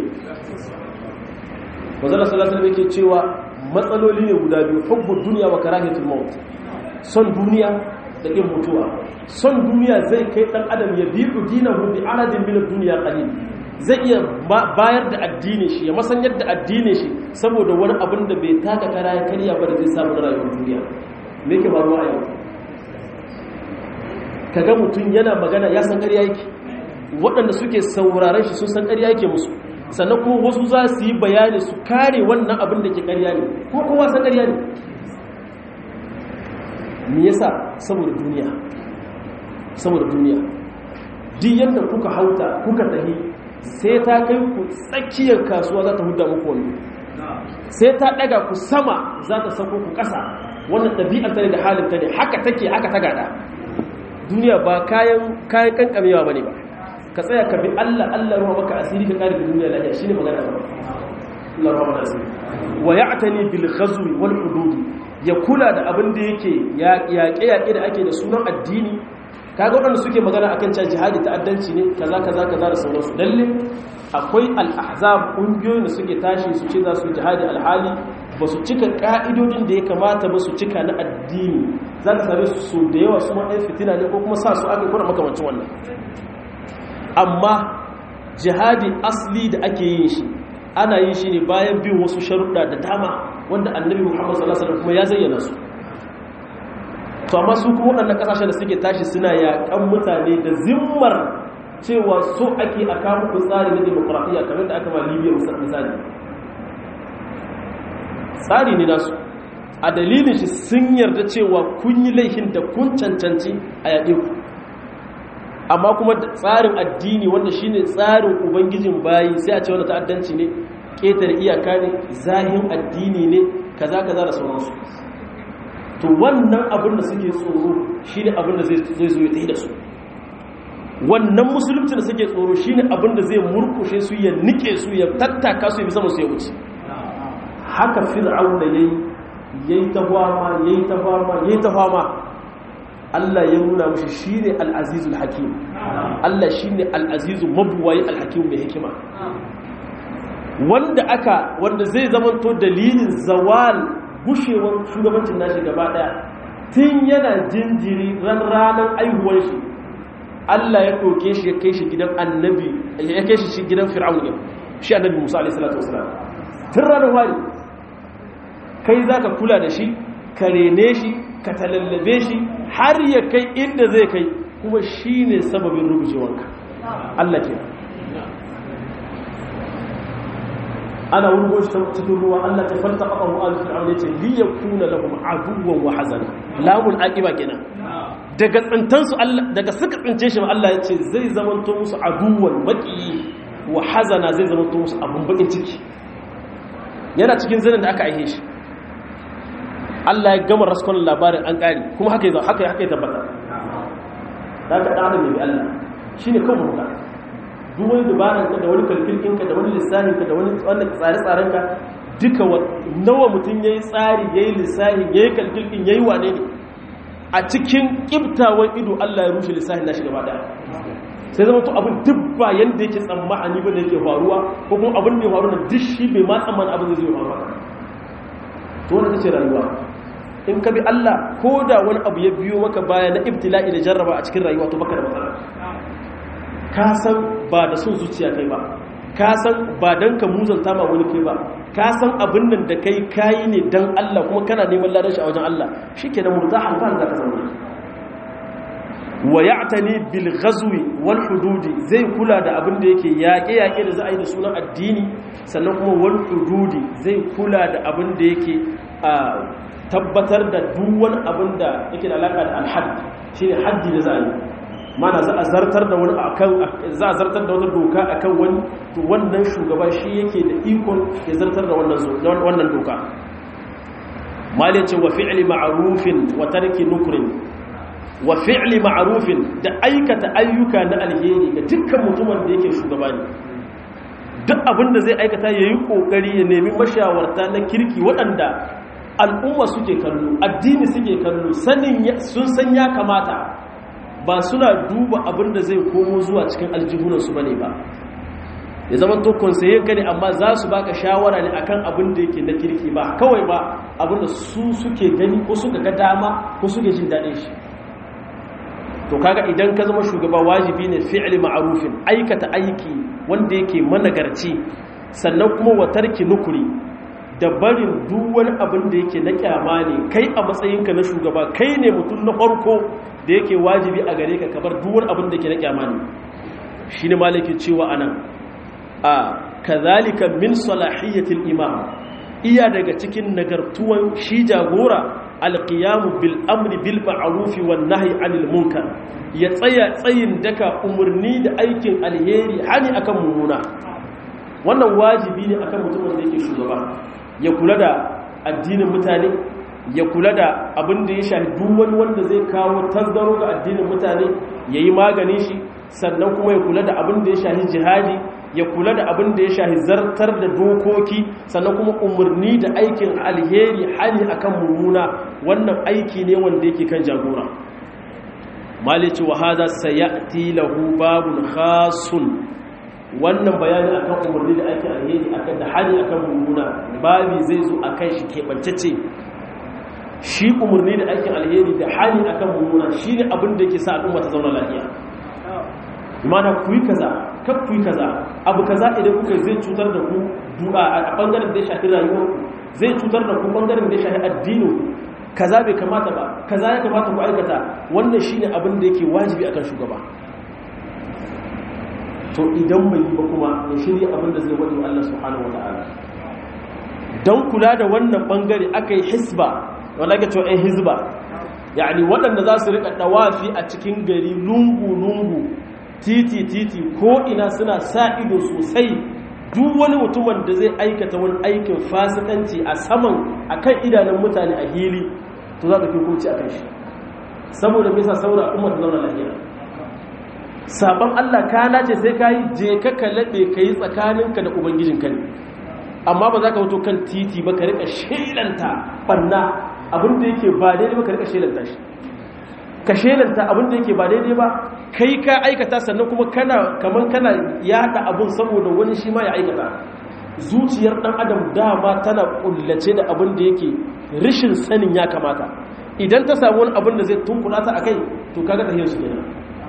manzo sallallahu alaihi yake cewa matsaloli ne guda biyu hubbud dunya wa karahiyatul maut son duniya da ƙin mutuwa son duniya zai kai ɗan adam ya biyu dinahu bi aradin min ad-dunya qalil zai iya bayar da addini shi ya masan yadda addini shi saboda wani abin da bai taka kara ya karya ba da zai samu rayuwar duniya me ke faruwa a yau kaga mutum yana magana ya san ƙarya yake waɗanda suke sauraron shi sun san ƙarya yake musu sannan kuma wasu za su yi bayani su kare wannan abin da ke ƙarya ne ko kowa san ƙarya ne me yasa saboda duniya saboda duniya duk yadda kuka hauta kuka tahi sai ta kai ku tsakiyar kasuwa za ta huda muku wani sai ta daga ku sama za ta sako ku ƙasa wannan ɗabi'ar ta ne da halin ta ne haka take haka ta gada duniya ba kayan kayan kankamewa bane ba ka tsaya ka bi Allah Allah ruwa maka asiri ka kare duniya lafiya shine magana ba Allah ruwa maka asiri wa ya'tani bil ghazwi wal hudud ya kula da abin da yake yaƙe-yaƙe da ake da sunan addini kaga waɗanda suke magana akan cewa jihadi ta'addanci ne kaza kaza kaza da sauransu lalle akwai al-ahzab ƙungiyoyin da suke tashi su ce za su jihadi alhali ba su cika ƙa'idodin da ya kamata ba su cika na addini za ka same su so da yawa su ɗan fitina ne ko kuma sa su aka kuna makamancin wannan amma jihadi asli da ake yin shi ana yin shi ne bayan bin wasu sharuɗa da dama wanda annabi muhammad sallallahu alaihi wasallam kuma ya zayyana su to amma su kuma waɗannan ƙasashen da suke tashi suna yaƙan mutane da zimmar cewa so ake a kawo ku tsari na demokradiyya kamar da aka ma libya misali tsari ne nasu a dalilin shi sun yarda cewa kun yi laifin da kun cancanci a yaƙe ku amma kuma tsarin addini wanda shine tsarin ubangijin bayi sai a ce wanda ta'addanci ne ƙetare iyaka ne zahin addini ne kaza kaza da sauransu to wannan abin da suke tsoro shine abin da zai zo ya tafi da su wannan musulunci da suke tsoro shine abin da zai murkushe su ya nike su ya tattaka su ya bisa musu ya wuce haka fir'auna yayi yayi ta fama yayi ta fama yayi ta fama Allah ya nuna mushi shine al-azizul hakim Allah shine al-azizu mabwayi al-hakim mai hikima wanda aka wanda zai zamanto dalilin zawal gushewar shugabancin nashi gaba daya tun yana jinjiri ran ranar aihuwar shi Allah ya ɗauke shi ya kai shi gidan annabi ya kai shi gidan fir'aun shi annabi Musa alaihi salatu wasalam tun ranar wani kai zaka kula da shi ka rene shi ka talallabe shi har ya kai inda zai kai kuma shine sababin rubucewanka Allah ke ana wurgo shi cikin ruwa Allah ta falta qafa mu al fir'aun yace li yakuna lahum aduwwan wa hazana lamul aqiba kenan daga tsantansu Allah daga suka tsince shi Allah ya ce zai zamanto musu aduwan maki wa hazana zai zamanto musu abun bakin ciki yana cikin zanen da aka aihe shi Allah ya gama raskon labarin an kare kuma haka yi haka haka ya tabbata da ka ɗana mai Allah shi ne kan ruka duk wani dubaranka da wani kalfilkinka da wani lissahinka da wani tsare-tsarenka duka nawa mutum ya yi tsari ya yi lissahin ya yi kalfilkin ya yi wane ne a cikin ƙibtawan ido Allah ya rushe lissahin nashi gaba daya sai zama to abin duk ba yanda yake tsammani ba da yake faruwa ko kuma abin da ya faru na duk shi bai ma tsammanin abin da zai faru ba to wannan tace rayuwa in ka bi Allah ko da wani abu ya biyo maka baya na ibtila'i da jarraba a cikin rayuwa to baka da matsala ka san ba da son zuciya kai ba ka san ba dan ka muzanta ma wani kai ba ka san abin nan da kai kayi ne dan Allah kuma kana neman ladan shi a wajen Allah shikenan murtahan fa zaka zama wa ya'tani bil ghazwi wal hududi zai kula da abin da yake yaƙe yaƙe da za a yi da sunan addini sannan kuma wal hududi zai kula da abin da yake tabbatar da duk wani abin da yake da alaka da alhadd shine haddi da za a yi mana za a zartar da wani akan za a zartar da wani doka akan wani to wannan shugaba shi yake da ikon ya zartar da wannan wannan doka mali ce wa fi'li ma'rufin wa tarki nukrin wa fi'li ma'rufin da aikata ayyuka na alheri ga dukkan mutumin da yake shugaba ne duk abin da zai aikata yayi kokari ya nemi mashawarta na kirki waɗanda al'umma suke kallo addini suke kallo sanin sun san ya kamata ba suna duba abin da zai komo zuwa cikin aljihunansu ba ne ba ya zama to konsayen ka ne amma za su baka shawara ne akan abin da yake na kirki ba kawai ba abin da su suke gani ko suka ga dama ko suke jin daɗin shi to kaga idan ka zama shugaba wajibi ne fi'li ma'rufin aikata aiki wanda yake managarci sannan kuma wa tarki nukuri da barin duk wani abin da yake na kyama ne kai a matsayinka na shugaba kai ne mutum na farko da yake wajibi a gare ka kabar duk wani abin da yake na kyama ne shine malaki cewa anan a kazalika min salahiyatil imam iya daga cikin nagartuwan shi jagora alqiyamu bil amri bil ma'ruf wan nahyi anil munkar ya tsaya tsayin daka umurni da aikin alheri hani akan mummuna wannan wajibi ne akan mutumin da yake shugaba ya kula da addinin mutane ya kula da abin da ya shahi duk wani wanda zai kawo tasgaro ga addinin mutane ya yi maganin shi sannan kuma ya kula da abin da ya shahi jihadi ya kula da abin da ya shahi zartar da dokoki sannan kuma umarni da aikin alheri hali akan mummuna wannan aiki ne wanda yake kan jagora malici wa hada sayati lahu babun khasun wannan bayani akan umarni da aikin alheri akan da hali akan mummuna babi zai zo akan shi keɓantacce shi umarni da aikin alheri da hali akan mummuna shine abin da yake sa al'umma ta zauna lafiya mana ku yi kaza kaf ku yi kaza abu kaza idan kuka zai cutar da ku du'a a bangaren da ya shafi rayuwar ku zai cutar da ku bangaren da ya shafi addinin kaza bai kamata ba kaza ya kamata ku aikata wannan shine abin da yake wajibi akan shugaba to idan bai yi ba kuma ya shirya abin da zai wadi Allah subhanahu wataala don kula da wannan bangare aka yi hisba wanda ake cewa 'yan hizba yani waɗanda za su riƙa ɗawafi a cikin gari lungu-lungu titi-titi ko ina suna sa ido sosai duk wani mutumin da zai aikata wani aikin fasikanci a saman a kan idanun mutane a hili to za ka fi hukunci a kan shi saboda me yasa saboda al'umma ta zauna lafiya sabon Allah ka nace sai ka yi je ka kalabe ka yi tsakaninka da ubangijinka ne amma ba za ka wuto kan titi ba ka rika shelanta banna abinda yake ba daidai ba ka rika shelanta shi ka shelanta abinda yake ba daidai ba kai ka aikata sannan kuma kana kaman kana yada abun saboda wani shi ma ya aikata zuciyar dan adam dama tana kullace da abin da yake rishin sanin ya kamata idan ta samu wani abin da zai tunkula ta akai to kaga tahiyar su kenan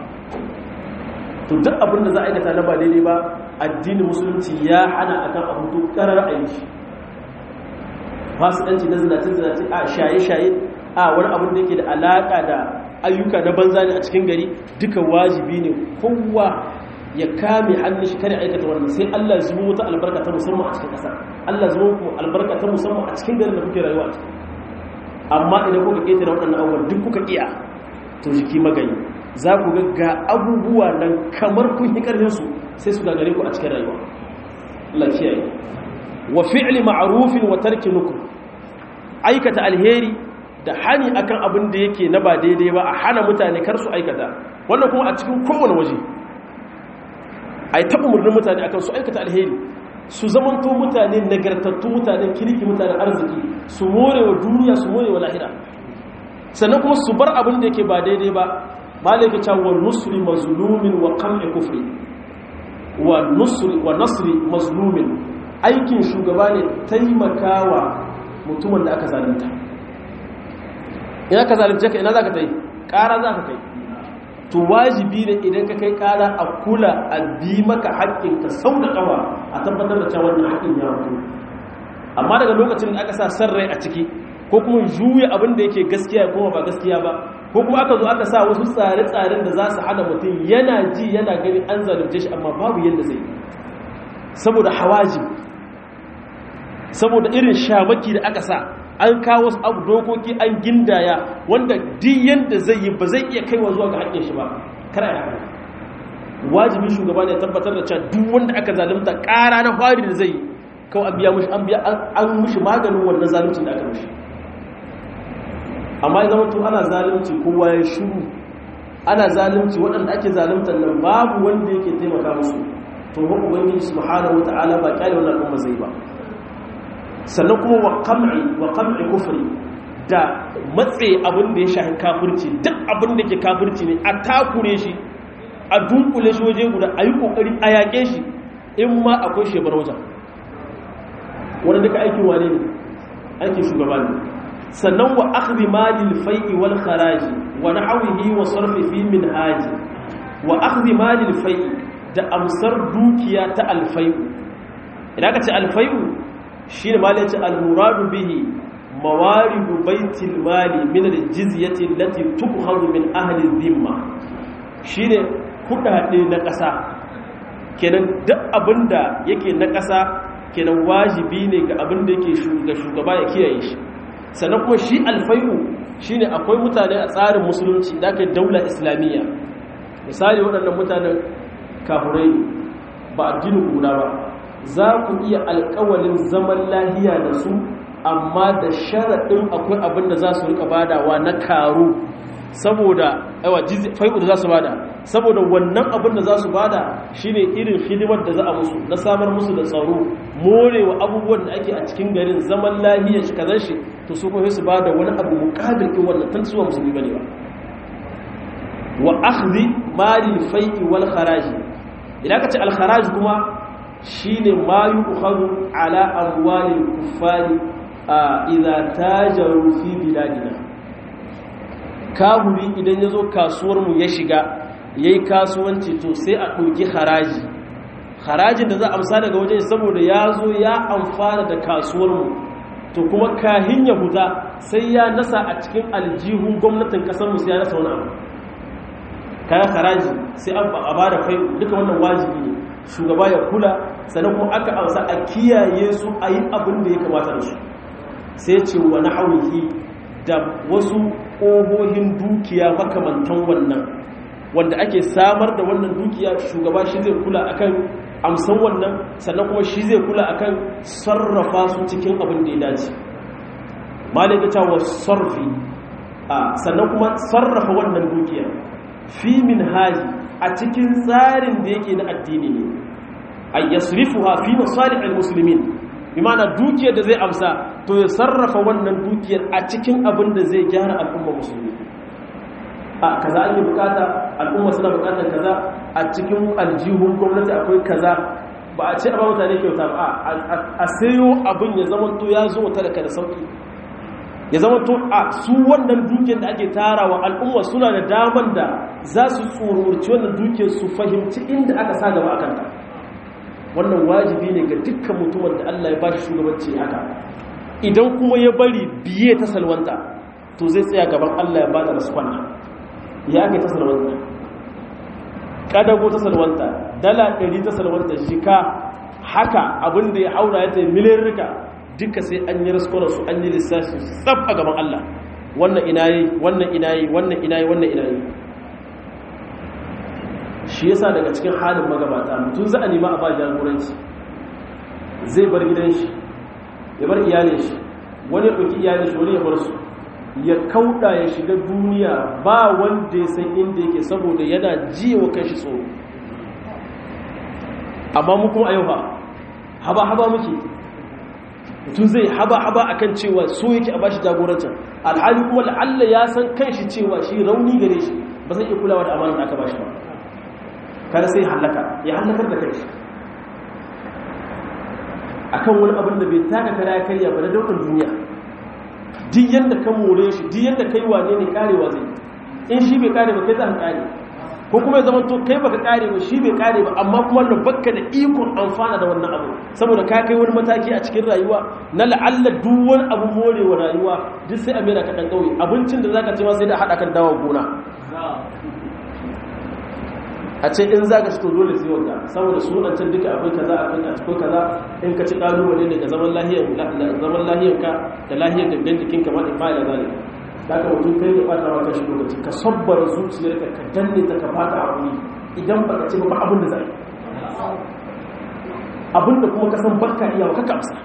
to duk abin da za a aikata na ba daidai ba addinin musulunci ya hana akan abu to karar aiki fasikanci na zinace-zinace a shaye-shaye a wani abin da yake da alaka da ayyuka na banza ne a cikin gari duka wajibi ne kowa ya kame hannun shi kare aikata wannan sai Allah zubo wata albarka ta musamman a cikin ƙasa Allah zubo ku albarka ta musamman a cikin garin da kuke rayuwa a ciki amma idan kuka ƙetare waɗannan abubuwan duk kuka iya to jiki magani za ku ga ga abubuwa nan kamar kun yi ƙarfin su sai su gagare ku a cikin rayuwa Allah kiyaye wa fi'li ma'rufin wa tarki nukr aikata alheri da hani akan abin da yake na ba daidai ba a hana mutane kar su aikata wannan kuma a cikin kowane waje ai taɓa murnin mutane akan su aikata alheri su zamanto mutane nagartattu mutanen kirki mutanen arziki su more wa duniya su more wa lahira sannan kuma su bar abin da yake ba daidai ba malaka ta wa nusri mazlumin wa qam'i kufri wa nusri wa nasri mazlumin aikin shugaba ne taimakawa mutumin da aka zalunta ina ka zalunce ka ina za ka ta yi ƙara za ka kai to wajibi ne idan ka kai ƙara a kula a bi maka haƙƙinka sau da ƙawa a tabbatar da cewa wannan haƙƙin ya mutu amma daga lokacin da aka sa san rai a ciki ko kuma juya abin da yake gaskiya kuma ba gaskiya ba ko kuma aka zo aka sa wasu tsare-tsaren da za su hana mutum yana ji yana gani an zalunce shi amma babu yadda zai saboda hawaji saboda irin shamaki da aka sa an kawo wasu abu dokoki an gindaya wanda duk yanda zai yi ba zai iya kaiwa zuwa ga haƙƙin shi ba kara ya haka wajibi shugaba ne tabbatar da cewa duk wanda aka zalunta ƙara na fari da zai kawai an biya mushi an biya an mushi maganin wannan zaluncin da aka mushi amma ya zama to ana zalunci kowa ya shiru ana zalunci waɗanda ake zaluntar nan babu wanda yake taimaka musu to ba ubangiji subhanahu wataala ba kyale wannan al'umma zai ba sannan kuma wa qam'i wa qam'i kufri da matse abin da ya shafi kafirci duk abin da ke kafirci ne a takure shi a dunkule shi waje guda a yi kokari a yaƙe shi in ma akwai shebar wajen wani duka aikin wane ne aikin shugaba ne sannan wa akhdhi malil fai'i wal kharaji wa nahwihi wa sarfi fi minhaji wa akhdhi malil fai'i da amsar dukiya ta alfai'u idan ka ce alfai'u shine malai ce almuradu bihi mawaridu baitil mali min aljizyati allati tukhadhu min ahli dhimma shine kudade na ƙasa kenan duk abinda yake na ƙasa kenan wajibi ne ga abinda yake shugaba ya kiyaye shi sannan kuma shi alfai'u shine akwai mutane a tsarin musulunci da aka daula islamiyya misali waɗannan mutanen kafurai ba addinin guda ba za ku iya alkawalin zaman lahiya da su amma da sharaɗin akwai abin da za su rika badawa na karu saboda yawa fai'u da za su bada saboda wannan abin da za su bada shine irin hidimar da za a musu na samar musu da tsaro morewa abubuwan da ake a cikin garin zaman lahiya shi kazan shi to su kuma su bada wani abu mukabil din wannan tun suwa musulmi bane ba wa akhdhi mali fai'i wal kharaji idan ka ce al kharaj kuma shine ma yu'khadhu ala amwalil kuffari idza tajaru fi biladina kahuri idan yazo kasuwar mu ya shiga yayi kasuwanci to sai a ɗauki haraji harajin da za a amsa daga wajen saboda ya zo ya amfana da kasuwar mu to kuma kahin ya huta sai ya nasa a cikin aljihun gwamnatin kasar mu sai ya nasa wani abu kayan haraji sai an ba da fai duka wannan wajibi ne shugaba ya kula sannan kuma aka amsa a kiyaye su a yi abin da ya kamata da su sai ce wa na hauhi da wasu ƙohohin dukiya makamantan wannan wanda ake samar da wannan dukiya shugaba shi zai kula akan amsan wannan sannan kuma shi zai kula akan sarrafa su cikin abin da ya dace malaka ta wa sarfi sannan kuma sarrafa wannan dukiya fi min haji a cikin tsarin da yake na addini ne a yasrifuha fi masalihil muslimin bi ma'ana dukiyar da zai amsa to ya sarrafa wannan dukiyar a cikin abin da zai gyara al'umma musulmi a kaza an yi bukata al'umma suna bukatar kaza a cikin aljihun gwamnati akwai kaza ba a ce a ba mutane kyauta ba a sayo abin ya zama to ya zo talaka da sauki ya zama to a su wannan dukiyar da ake tarawa al'umma suna da daman da za su tsororci wannan dukiyar su fahimci inda aka sa gaba akan ta wannan wajibi ne ga dukkan mutumin da Allah ya bashi shugabanci haka idan kuma ya bari biye ta salwanta to zai tsaya gaban Allah ya bada rasfana ya ake ta salwanta kadago ta salwanta dala 100 ta salwanta shika haka abin da ya haura ya tayi miliyan rika duka sai an yi raskonar su an yi lissafi tsab a gaban Allah wannan ina yi wannan ina yi wannan ina yi wannan ina yi shi yasa daga cikin halin magabata mutum za a nema a ba jagoranci zai bar gidan shi ya bar iyalin shi wani ya ɗauki iyalin shi wani ya bar su ya kauɗa ya shiga duniya ba wanda ya san inda yake saboda yana jiwa kan shi tsoro amma mu kuma a yau ba haba haba muke mutum zai haba-haba a kan cewa so yake a bashi jagorancin alhali kuma la'alla ya san kan shi cewa shi rauni gare shi ba zai iya kulawa da amanar da aka bashi ba kada sai hallaka ya hallakar da kai a kan wani abin da bai taka kara ya karya ba na daukar duniya duk yadda ka more shi duk yadda kai wane ne karewa zai in shi bai kare ba kai za ka kare ko kuma ya zama to kai baka kare ba shi bai kare ba amma kuma da bakka da ikon amfana da wannan abu saboda ka kai wani mataki a cikin rayuwa na la'alla duk wani abu morewa rayuwa duk sai a mera ka dan kauye abincin da zaka ci ma sai da hada kan dawo gona a ce in zaka ci to dole sai wanda saboda sunancin duka akwai kaza akwai akwai kaza in ka ci kalubale ne ga zaman lahiyar zaman lahiyar ka da lahiyar gangan jikin ka ma in fa'ila zalika da ka mutum kai ya bata maka shi lokaci ka sabbar zuciyarka ka danne ta ka bata abu idan ba ka ce ba abin da zai abin da kuma ka san barka iya ka kamsa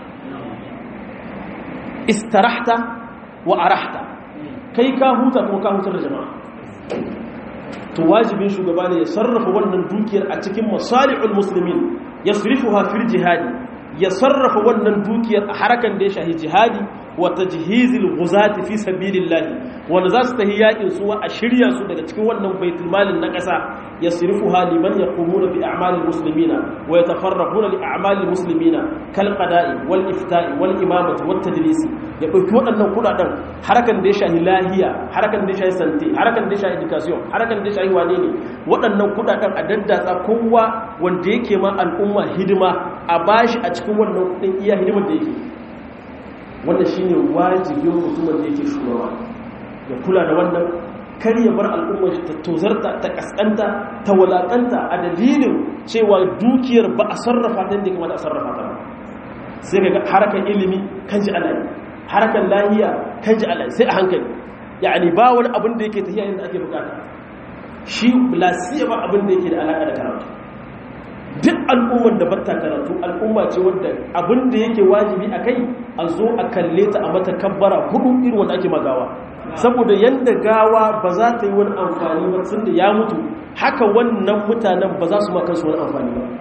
istarahta wa arahta kai ka huta kuma ka hutar da jama'a to wajibin shugaba ne ya sarrafa wannan dukiyar a cikin masalihul muslimin yasrifuha fil jihadi ya sarrafa wannan dukiyar a harakan da ya shahi jihadi wa tajhizil ghuzati fi sabilillah wanda za su tahi yakin su a shirya su daga cikin wannan baitul malin na ƙasa yasrifuha liman yaqumuna bi a'malil muslimina wa yatafarraquna li a'malil muslimina kal qada'i wal ifta'i wal imamati wat tadrisi ya dauki waɗannan kudaden harakan da ya shahi lahiya harakan da ya shahi sante harakan da ya shahi education harakan da ya shahi wane ne waɗannan kudaden a daddatsa kowa wanda yake ma al'umma hidima a bashi a cikin wannan kudin iya hidimar da yake wannan shine wajibin mutumin da yake shugaba ya kula da wannan kar ya bar al'ummar ta tozarta ta kaskanta ta walakanta a dalilin cewa dukiyar ba a sarrafa ta yadda kamata a sarrafa ta sai ga harakan ilimi kan ji alayi harakan lahiya kan ji alayi sai a hankali yani ba wani abin da yake tafiya yadda ake bukata shi lasiya ba abin da yake da alaka da karatu duk al'ummar da batta karatu al'umma ce wadda abin da yake wajibi a kai a zo a kalle ta a mata kabbara hudu irin wanda ake magawa saboda yadda gawa ba za ta yi wani amfani ba sun da ya mutu haka wannan mutanen ba za su ma kansu wani amfani ba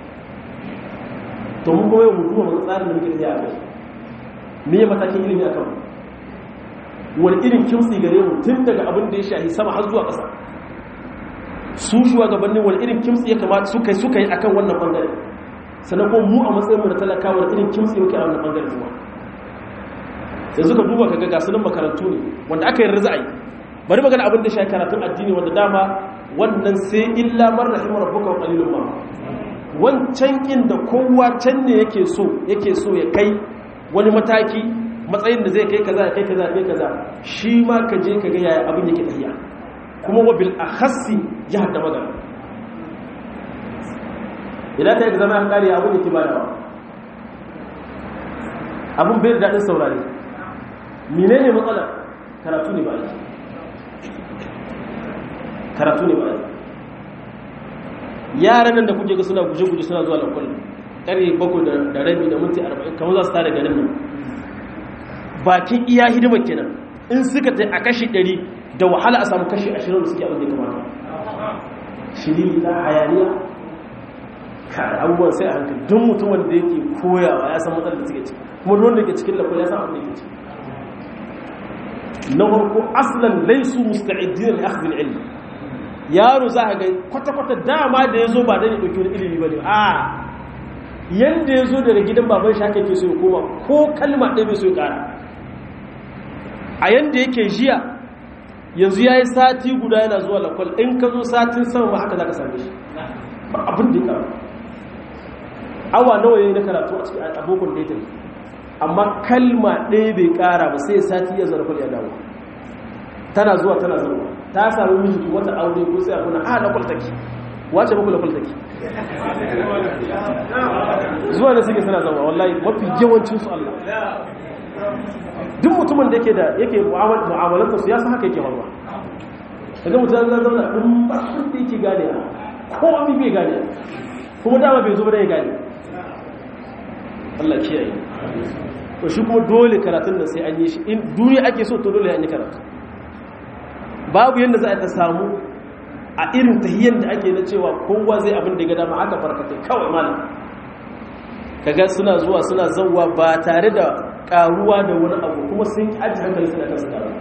to mun kuma yau mutu wa tsarin da muke tafiya a kai me ya matakin ilimi a kan wani irin kimtsi gare mu tun daga abin da ya shahi sama har zuwa ƙasa su shugabannin wani irin kimtsi ya kamata suka suka yi akan wannan bangare sannan kuma mu a matsayin mu da talakawa wani irin kimtsi muke a wannan bangare kuma sai suka duba kaga ga sunan makarantu ne wanda aka yi rizai bari magana abin da shi karatun addini wanda dama wannan sai illa man rahimar rabbuka wa qalilun ma wancan kin da kowa can ne yake so yake so ya kai wani mataki matsayin da zai kai kaza ya kai kaza ya kai kaza shi ma ka je ka ga yaya abin yake tafiya kuma wa bil akhassi ya hada magana idan ka yi zama an kare abin da ke badawa abin bai da daɗin saurare menene matsalar karatu ne ba yi karatu ne ba yi yaran nan da kuke ga suna guje-guje suna zuwa lakwal ƙarfe bakwai da rabi da minti arba'in kamar za su tare garin nan bakin iya hidimar kenan in suka ta a kashi ɗari da wahala a samu kashi ashirin da suke abin da ya kamata shiri ta hayaniya kare abubuwan sai a hankali don mutumin da yake koyawa ya san matsalar da suke ciki kuma ruwan da ke cikin lakwal ya san abin da ke ciki na farko aslan laisu musta'idin li akhdh al-ilm yaro za ka ga kwata-kwata dama da yazo ba dan ya dauki wani ilimi bane a yanda yazo daga gidan baban shi haka yake so ya koma ko kalma ɗaya bai so ya ƙara a yanda yake jiya yanzu yayi sati guda yana zuwa lakwal in ka zo satin sama ma haka zaka same shi ba abin da ya ƙara awa nawa yayi na karatu a cikin abokan da ya tafi amma kalma ɗaya bai ƙara ba sai sati ya zarfa ya dawo tana zuwa tana zuwa ta sami miji wata aure ko sai a kuna a na kwaltaki wace muku na kwaltaki zuwa da suke suna zama wallahi mafi yawancin su Allah duk mutumin da yake da yake mu'amalanta su ya san haka yake faruwa daga mutum zan zauna ɗin ba su da yake gane ko ami bai gane kuma dama bai zo ba da ya gane Allah kiyaye to shi kuma dole karatun nan sai an yi shi in duniya ake so to dole an yi karatu babu yadda za a ta samu a irin tahiyyar da ake na cewa kowa zai abin da ya dama aka farkata kawai malam kaga suna zuwa suna zauwa ba tare da karuwa da wani abu kuma sun yi aji hankali suna kan su karu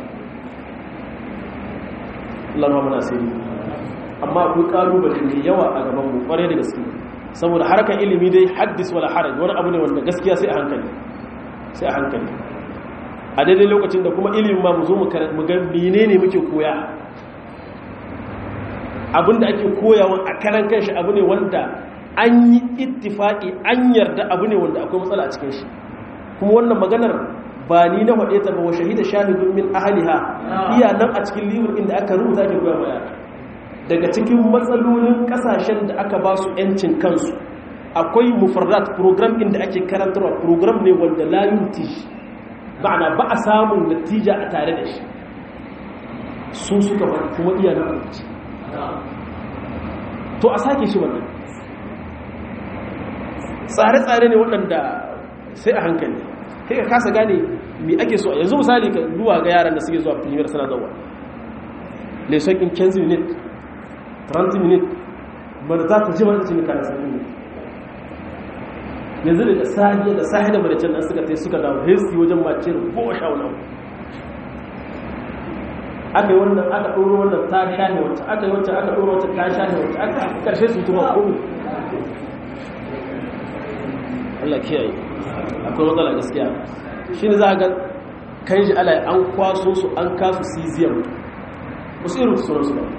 Allah ma muna sai amma akwai kalubale mai yawa a gaban mu kwarai da gaske saboda harkar ilimi dai haddis wala haraj wani abu ne wanda gaskiya sai a hankali sai a hankali a daidai lokacin da kuma ilimin ma mu zo mu ga menene muke koya abinda ake koyawa a karan kanshi abu ne wanda an yi ittifaki an yarda abu ne wanda akwai matsala a cikin shi kuma wannan maganar ba ni na faɗe ta ba wa shahida shahidun min ahliha iya nan a cikin libur inda aka rubuta ake koya ma daga cikin matsalolin kasashen da aka ba su 'yancin kansu akwai mufarrat program inda ake karantarwa program ne wanda la yuti ma'ana ba a samun natija a tare da shi su suka faɗi kuma iya na abinci to a sake shi wannan tsare-tsare ne waɗanda sai a hankali kai ka kasa gane me ake so yanzu misali ka duwa ga yaran da suke zuwa premier suna zawa leson in 15 minutes 30 minutes ba da za ta ji mata cikin kayan sami ne yanzu da sahiya da sahiya da maricin nan suka tai suka dawo hesti wajen mace da goma sha wani aka yi wannan aka ɗoro wannan ta shahe wacce aka yi wacce aka ɗoro wacce ta shahe wacce aka ƙarshe su tuma komi Allah kiyaye akwai matsala gaskiya shi ne za a ga kan shi ala an kwaso su an kasu cesium wasu irin sunansu ba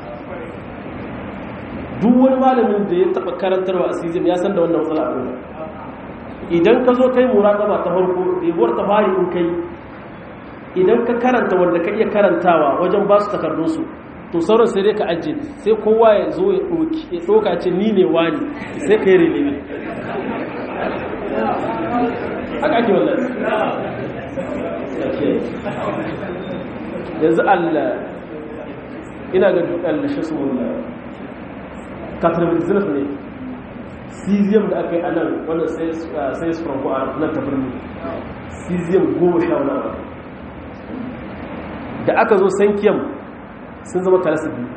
duk wani malamin da ya taɓa karantarwa a cesium ya san da wannan matsala a idan ka zo kai muraƙaba ta farko ɗebuwar ta fari in kai idan ka karanta wanda ka iya karantawa wajen ba su takardunsu to sauran sai dai ka ajiye sai kowa ya zo ya ɗoka ce ni ne wani sai ka yi relebe haka ake wannan yanzu allah ina ga allah shi sun katarbizinaf ne cesium da aka yi a nan wanda sai su franco a nan ta birni cesium goma sha wani abu da aka zo sankiyam sun zama kalasa biyu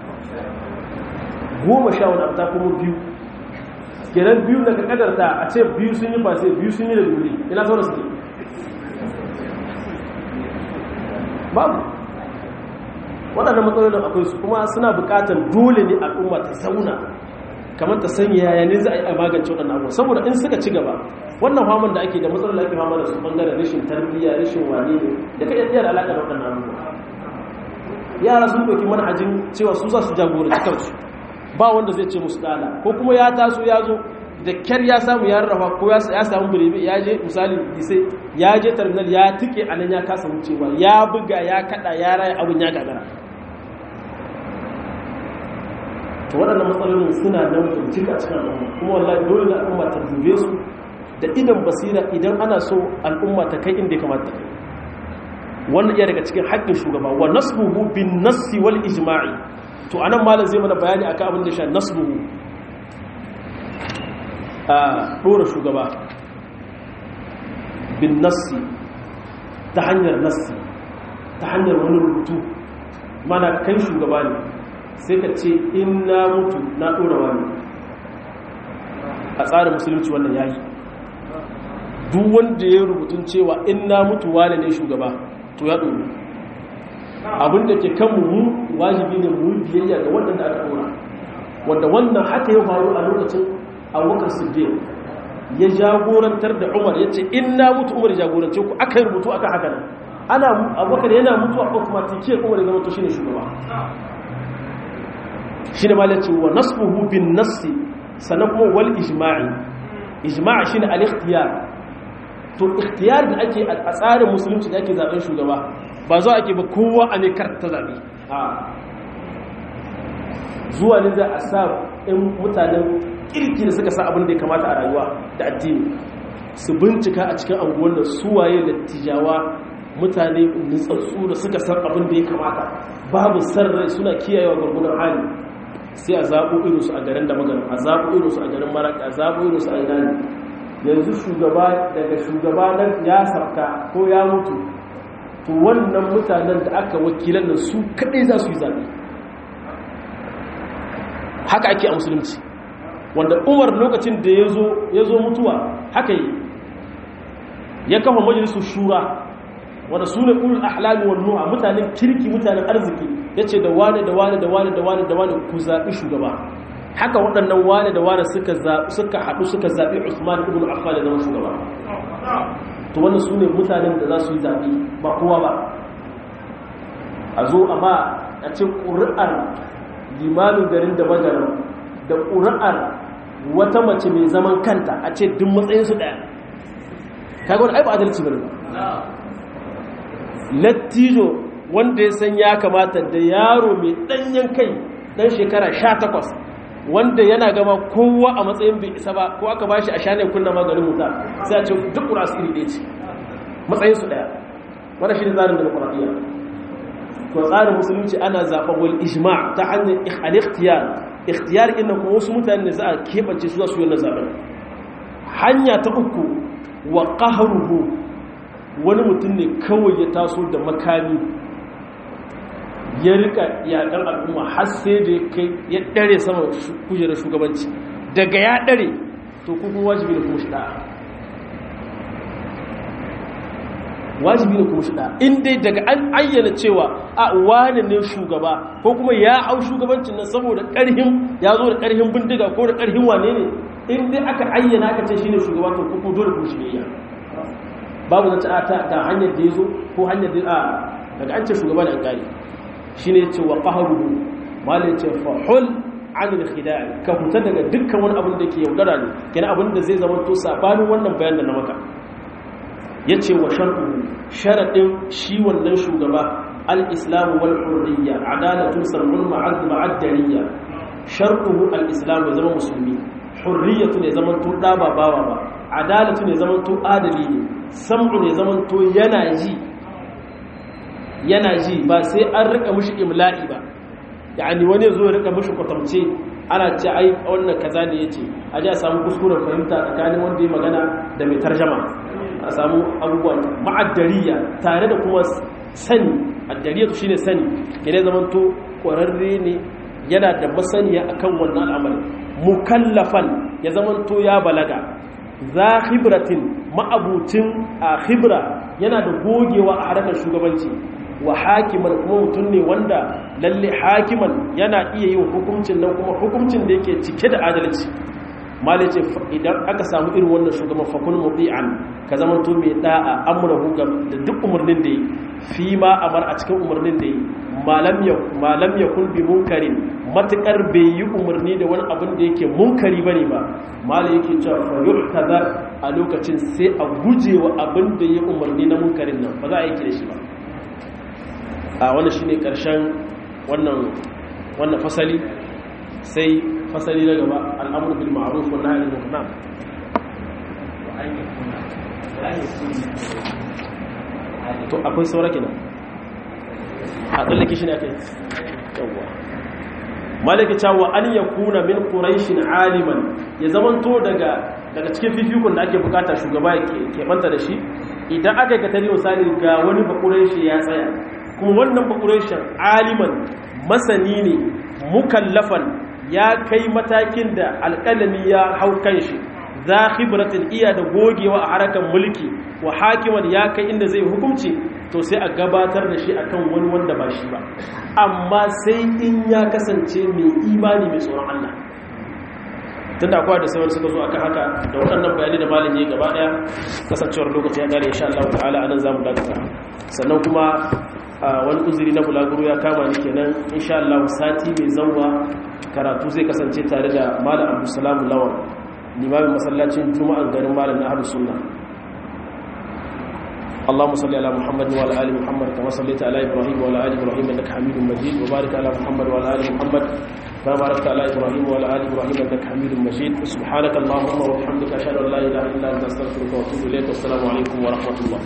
goma sha wani abu ta kuma biyu kenan biyu daga kadarta a ce biyu sun yi fase biyu sun yi da dubuli ina sauran suke babu waɗannan matsalolin akwai su kuma suna buƙatar dole ne al'umma ta zauna kamar ta sanya yaya ne za a yi a magance waɗannan abubuwa saboda in suka ci gaba wannan faman da ake da matsalar da ake fama da su ɓangaren rashin tarbiyya rashin wane ne da ka iya da alaƙa da waɗannan abubuwa yara sun ɗauki manhajin cewa su za su jagoranci kansu ba wanda zai ce musu ɗana ko kuma ya taso ya zo da kyar ya samu ya rarrafa ko ya samu birebe ya je misali sai ya je terminal ya tike a nan ya kasa wucewa ya buga ya kada ya raya abin ya gagara to waɗannan matsalolin suna nan bincik a cikin al'umma kuma wallahi dole na al'umma ta dube su da idan basira idan ana so al'umma ta kai inda ya kamata kai wannan iya daga cikin haƙƙin shugaba wa nasbuhu bin nassi wal ijma'i to anan malam zai mana bayani akan abin da shi nasbuhu a ɗora shugaba bin nassi ta hanyar nassi ta hanyar wani rubutu mana kai shugaba ne sai ka ce in na mutu na ɗora wani a tsarin musulunci wannan yayi duk wanda ya rubutun cewa in na mutu wane ne shugaba to ya ɗoro abinda ke kanmu mu wajibi ne mu biyayya ga waɗanda aka ɗora wanda wannan haka ya faru a lokacin abubakar siddiq ya jagorantar da umar ya ce in na mutu umar jagorance ku aka yi rubutu aka haka nan ana abubakar yana mutu a automatikiyar umar ya zama to shine shugaba shi ne malaci wa nasbuhu bin nassi sannan kuma wal ijma'i ijma'i shine al ikhtiyar to ikhtiyar da ake a tsarin musulunci da ake zaben shugaba ba zo ake ba kowa a ne karta zabe zuwa ne za a sa in mutanen kirki da suka sa abin da ya kamata a rayuwa da addini su bincika a cikin anguwan da suwaye da tijawa mutane nutsatsu da suka san abin da ya kamata babu sarrai suna kiyayewa gurgunan hali sai a zaɓo irinsu a garin da magana a zaɓo irinsu a garin maraka a zaɓo irinsu a inani yanzu shugaba daga shugaba nan ya sarka ko ya mutu to wannan mutanen da aka wakilan da su kaɗai za su yi zaɓe haka ake a musulunci wanda umar lokacin da ya zo mutuwa haka yi ya kafa majalisun shura wanda su ne ulul ahlami wal nuha mutanen kirki mutanen arziki ya ce da wane da wane da wane da wane da wane ku zaɓi shugaba haka waɗannan wane da wane suka haɗu suka zaɓi usman ibn affan da zama shugaba to wannan su ne mutanen da za su yi zaɓi ba kowa ba a zo amma a ce ƙuri'ar limamin garin da magaran da ƙuri'ar wata mace mai zaman kanta a ce duk matsayinsu ɗaya kaga wani aiba adalci bane lattijo wanda ya san ya kamata da yaro mai ɗanyen kai ɗan shekara sha takwas wanda yana gama kowa a matsayin bai isa ba ko aka bashi a shanin kunna maganin wuta sai a ce duk ƙura su iri ɗaya ce matsayinsu ɗaya wanda shi ne tsarin demokuraɗiyya to tsarin musulunci ana zaɓa wal ijma ta hanyar al-ikhtiyar ikhtiyar inda kuma wasu mutane ne za a keɓance su za su yi wannan zaɓen hanya ta uku wa qahruhu wani mutum ne kawai ya taso da makami ya rika yaƙar al'umma har sai da ya ɗare sama kujerar shugabanci daga ya ɗare to kuma wajibi da kuma shi ɗa'a wajibi da kuma shi ɗa'a in dai daga an ayyana cewa a wane ne shugaba ko kuma ya hau shugabancin nan saboda ƙarhin ya zo da ƙarhin bindiga ko da ƙarhin wane ne in dai aka ayyana aka ce shi ne shugaba to kuma dole kuma shi ne babu zance a ta hanyar da ya zo ko hanyar da a daga an ce shugaba da an gari shi ne ce wa ƙaharuhu malin ce fahul an da khidai ka fita daga dukkan wani abin da ke yaudara ne kina abin da zai zama to sabanin wannan bayan da na maka ya ce wa shar'u sharaɗin shi wannan shugaba al-islamu wal hurriya adalatun sarmul ma'ad ma'addariya shar'uhu al-islamu ya zama musulmi hurriyatu ne zaman to da ba bawa ba adalatu ne zaman to adali ne sam'u ne zaman to yana ji yana ji ba sai an rika mushi imla'i ba yani wani zo ya rika mushi kwatamce ana ce ai wannan kaza ne yace a ji a samu kuskuren fahimta tsakanin wanda ya magana da mai tarjama a samu abubuwan ma'addariya tare da kuma sani addariya shine sani kene zaman to kwararre ne yana da masaniya akan wannan al'amari mukallafan ya zaman to ya balaga za khibratin ma'abucin a khibra yana da gogewa a harkar shugabanci wa hakiman kuma mutum ne wanda lalle hakiman yana iya yin hukuncin nan kuma hukuncin da yake cike da adalci malice idan aka samu irin wannan shugaban fakun muti'an ka zama to mai da'a amrahu ga da duk umarnin da yi fi ma amar a cikin umarnin da yi malam ya malam ya kun bi munkarin matukar bai yi umarni da wani abin da yake munkari bane ba malai yake cewa fa yuhtazar a lokacin sai a gujewa abin da ya umarni na munkarin nan ba za a yi da shi ba a wannan shine karshen wannan wannan fasali sai fasali na gaba al'amur bil ma'ruf wa nahy anil munkar to akwai saura kenan a tsallake shi ne akai yawwa malaka cewa an yakuna min quraishin aliman ya zamanto daga daga cikin fifikun da ake bukata shugaba ya ke banta da shi idan aka yi katari misali ga wani bakuraishi ya tsaya kuma wannan bakurashin aliman masani ne mukallafan ya kai matakin da alƙalami ya hau kan shi za khibratin iya da gogewa a harakan mulki wa hakiman ya kai inda zai hukunci to sai a gabatar da shi akan wani wanda ba shi ba amma sai in ya kasance mai imani mai tsoron Allah tunda akwai da sauran suka zo akan haka da waɗannan bayani da malin ya gaba daya kasancewar lokaci ya gare insha Allah ta'ala anan zamu dakata sannan kuma wani uzuri na bulaguro ya kama ni kenan insha Allah sati mai zanwa karatu zai kasance tare da malam Abdulsalam Lawan limamin masallacin Juma'an garin malam na Ahlus Sunna اللهم صل على محمد وعلى ال محمد كما صليت على ابراهيم وعلى ال ابراهيم انك حميد مجيد وبارك على محمد وعلى ال محمد كما باركت على ابراهيم وعلى ال ابراهيم انك حميد مجيد سبحانك اللهم وبحمدك اشهد ان لا اله الا انت استغفرك واتوب اليك والسلام عليكم ورحمه الله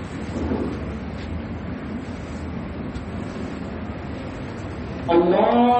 الله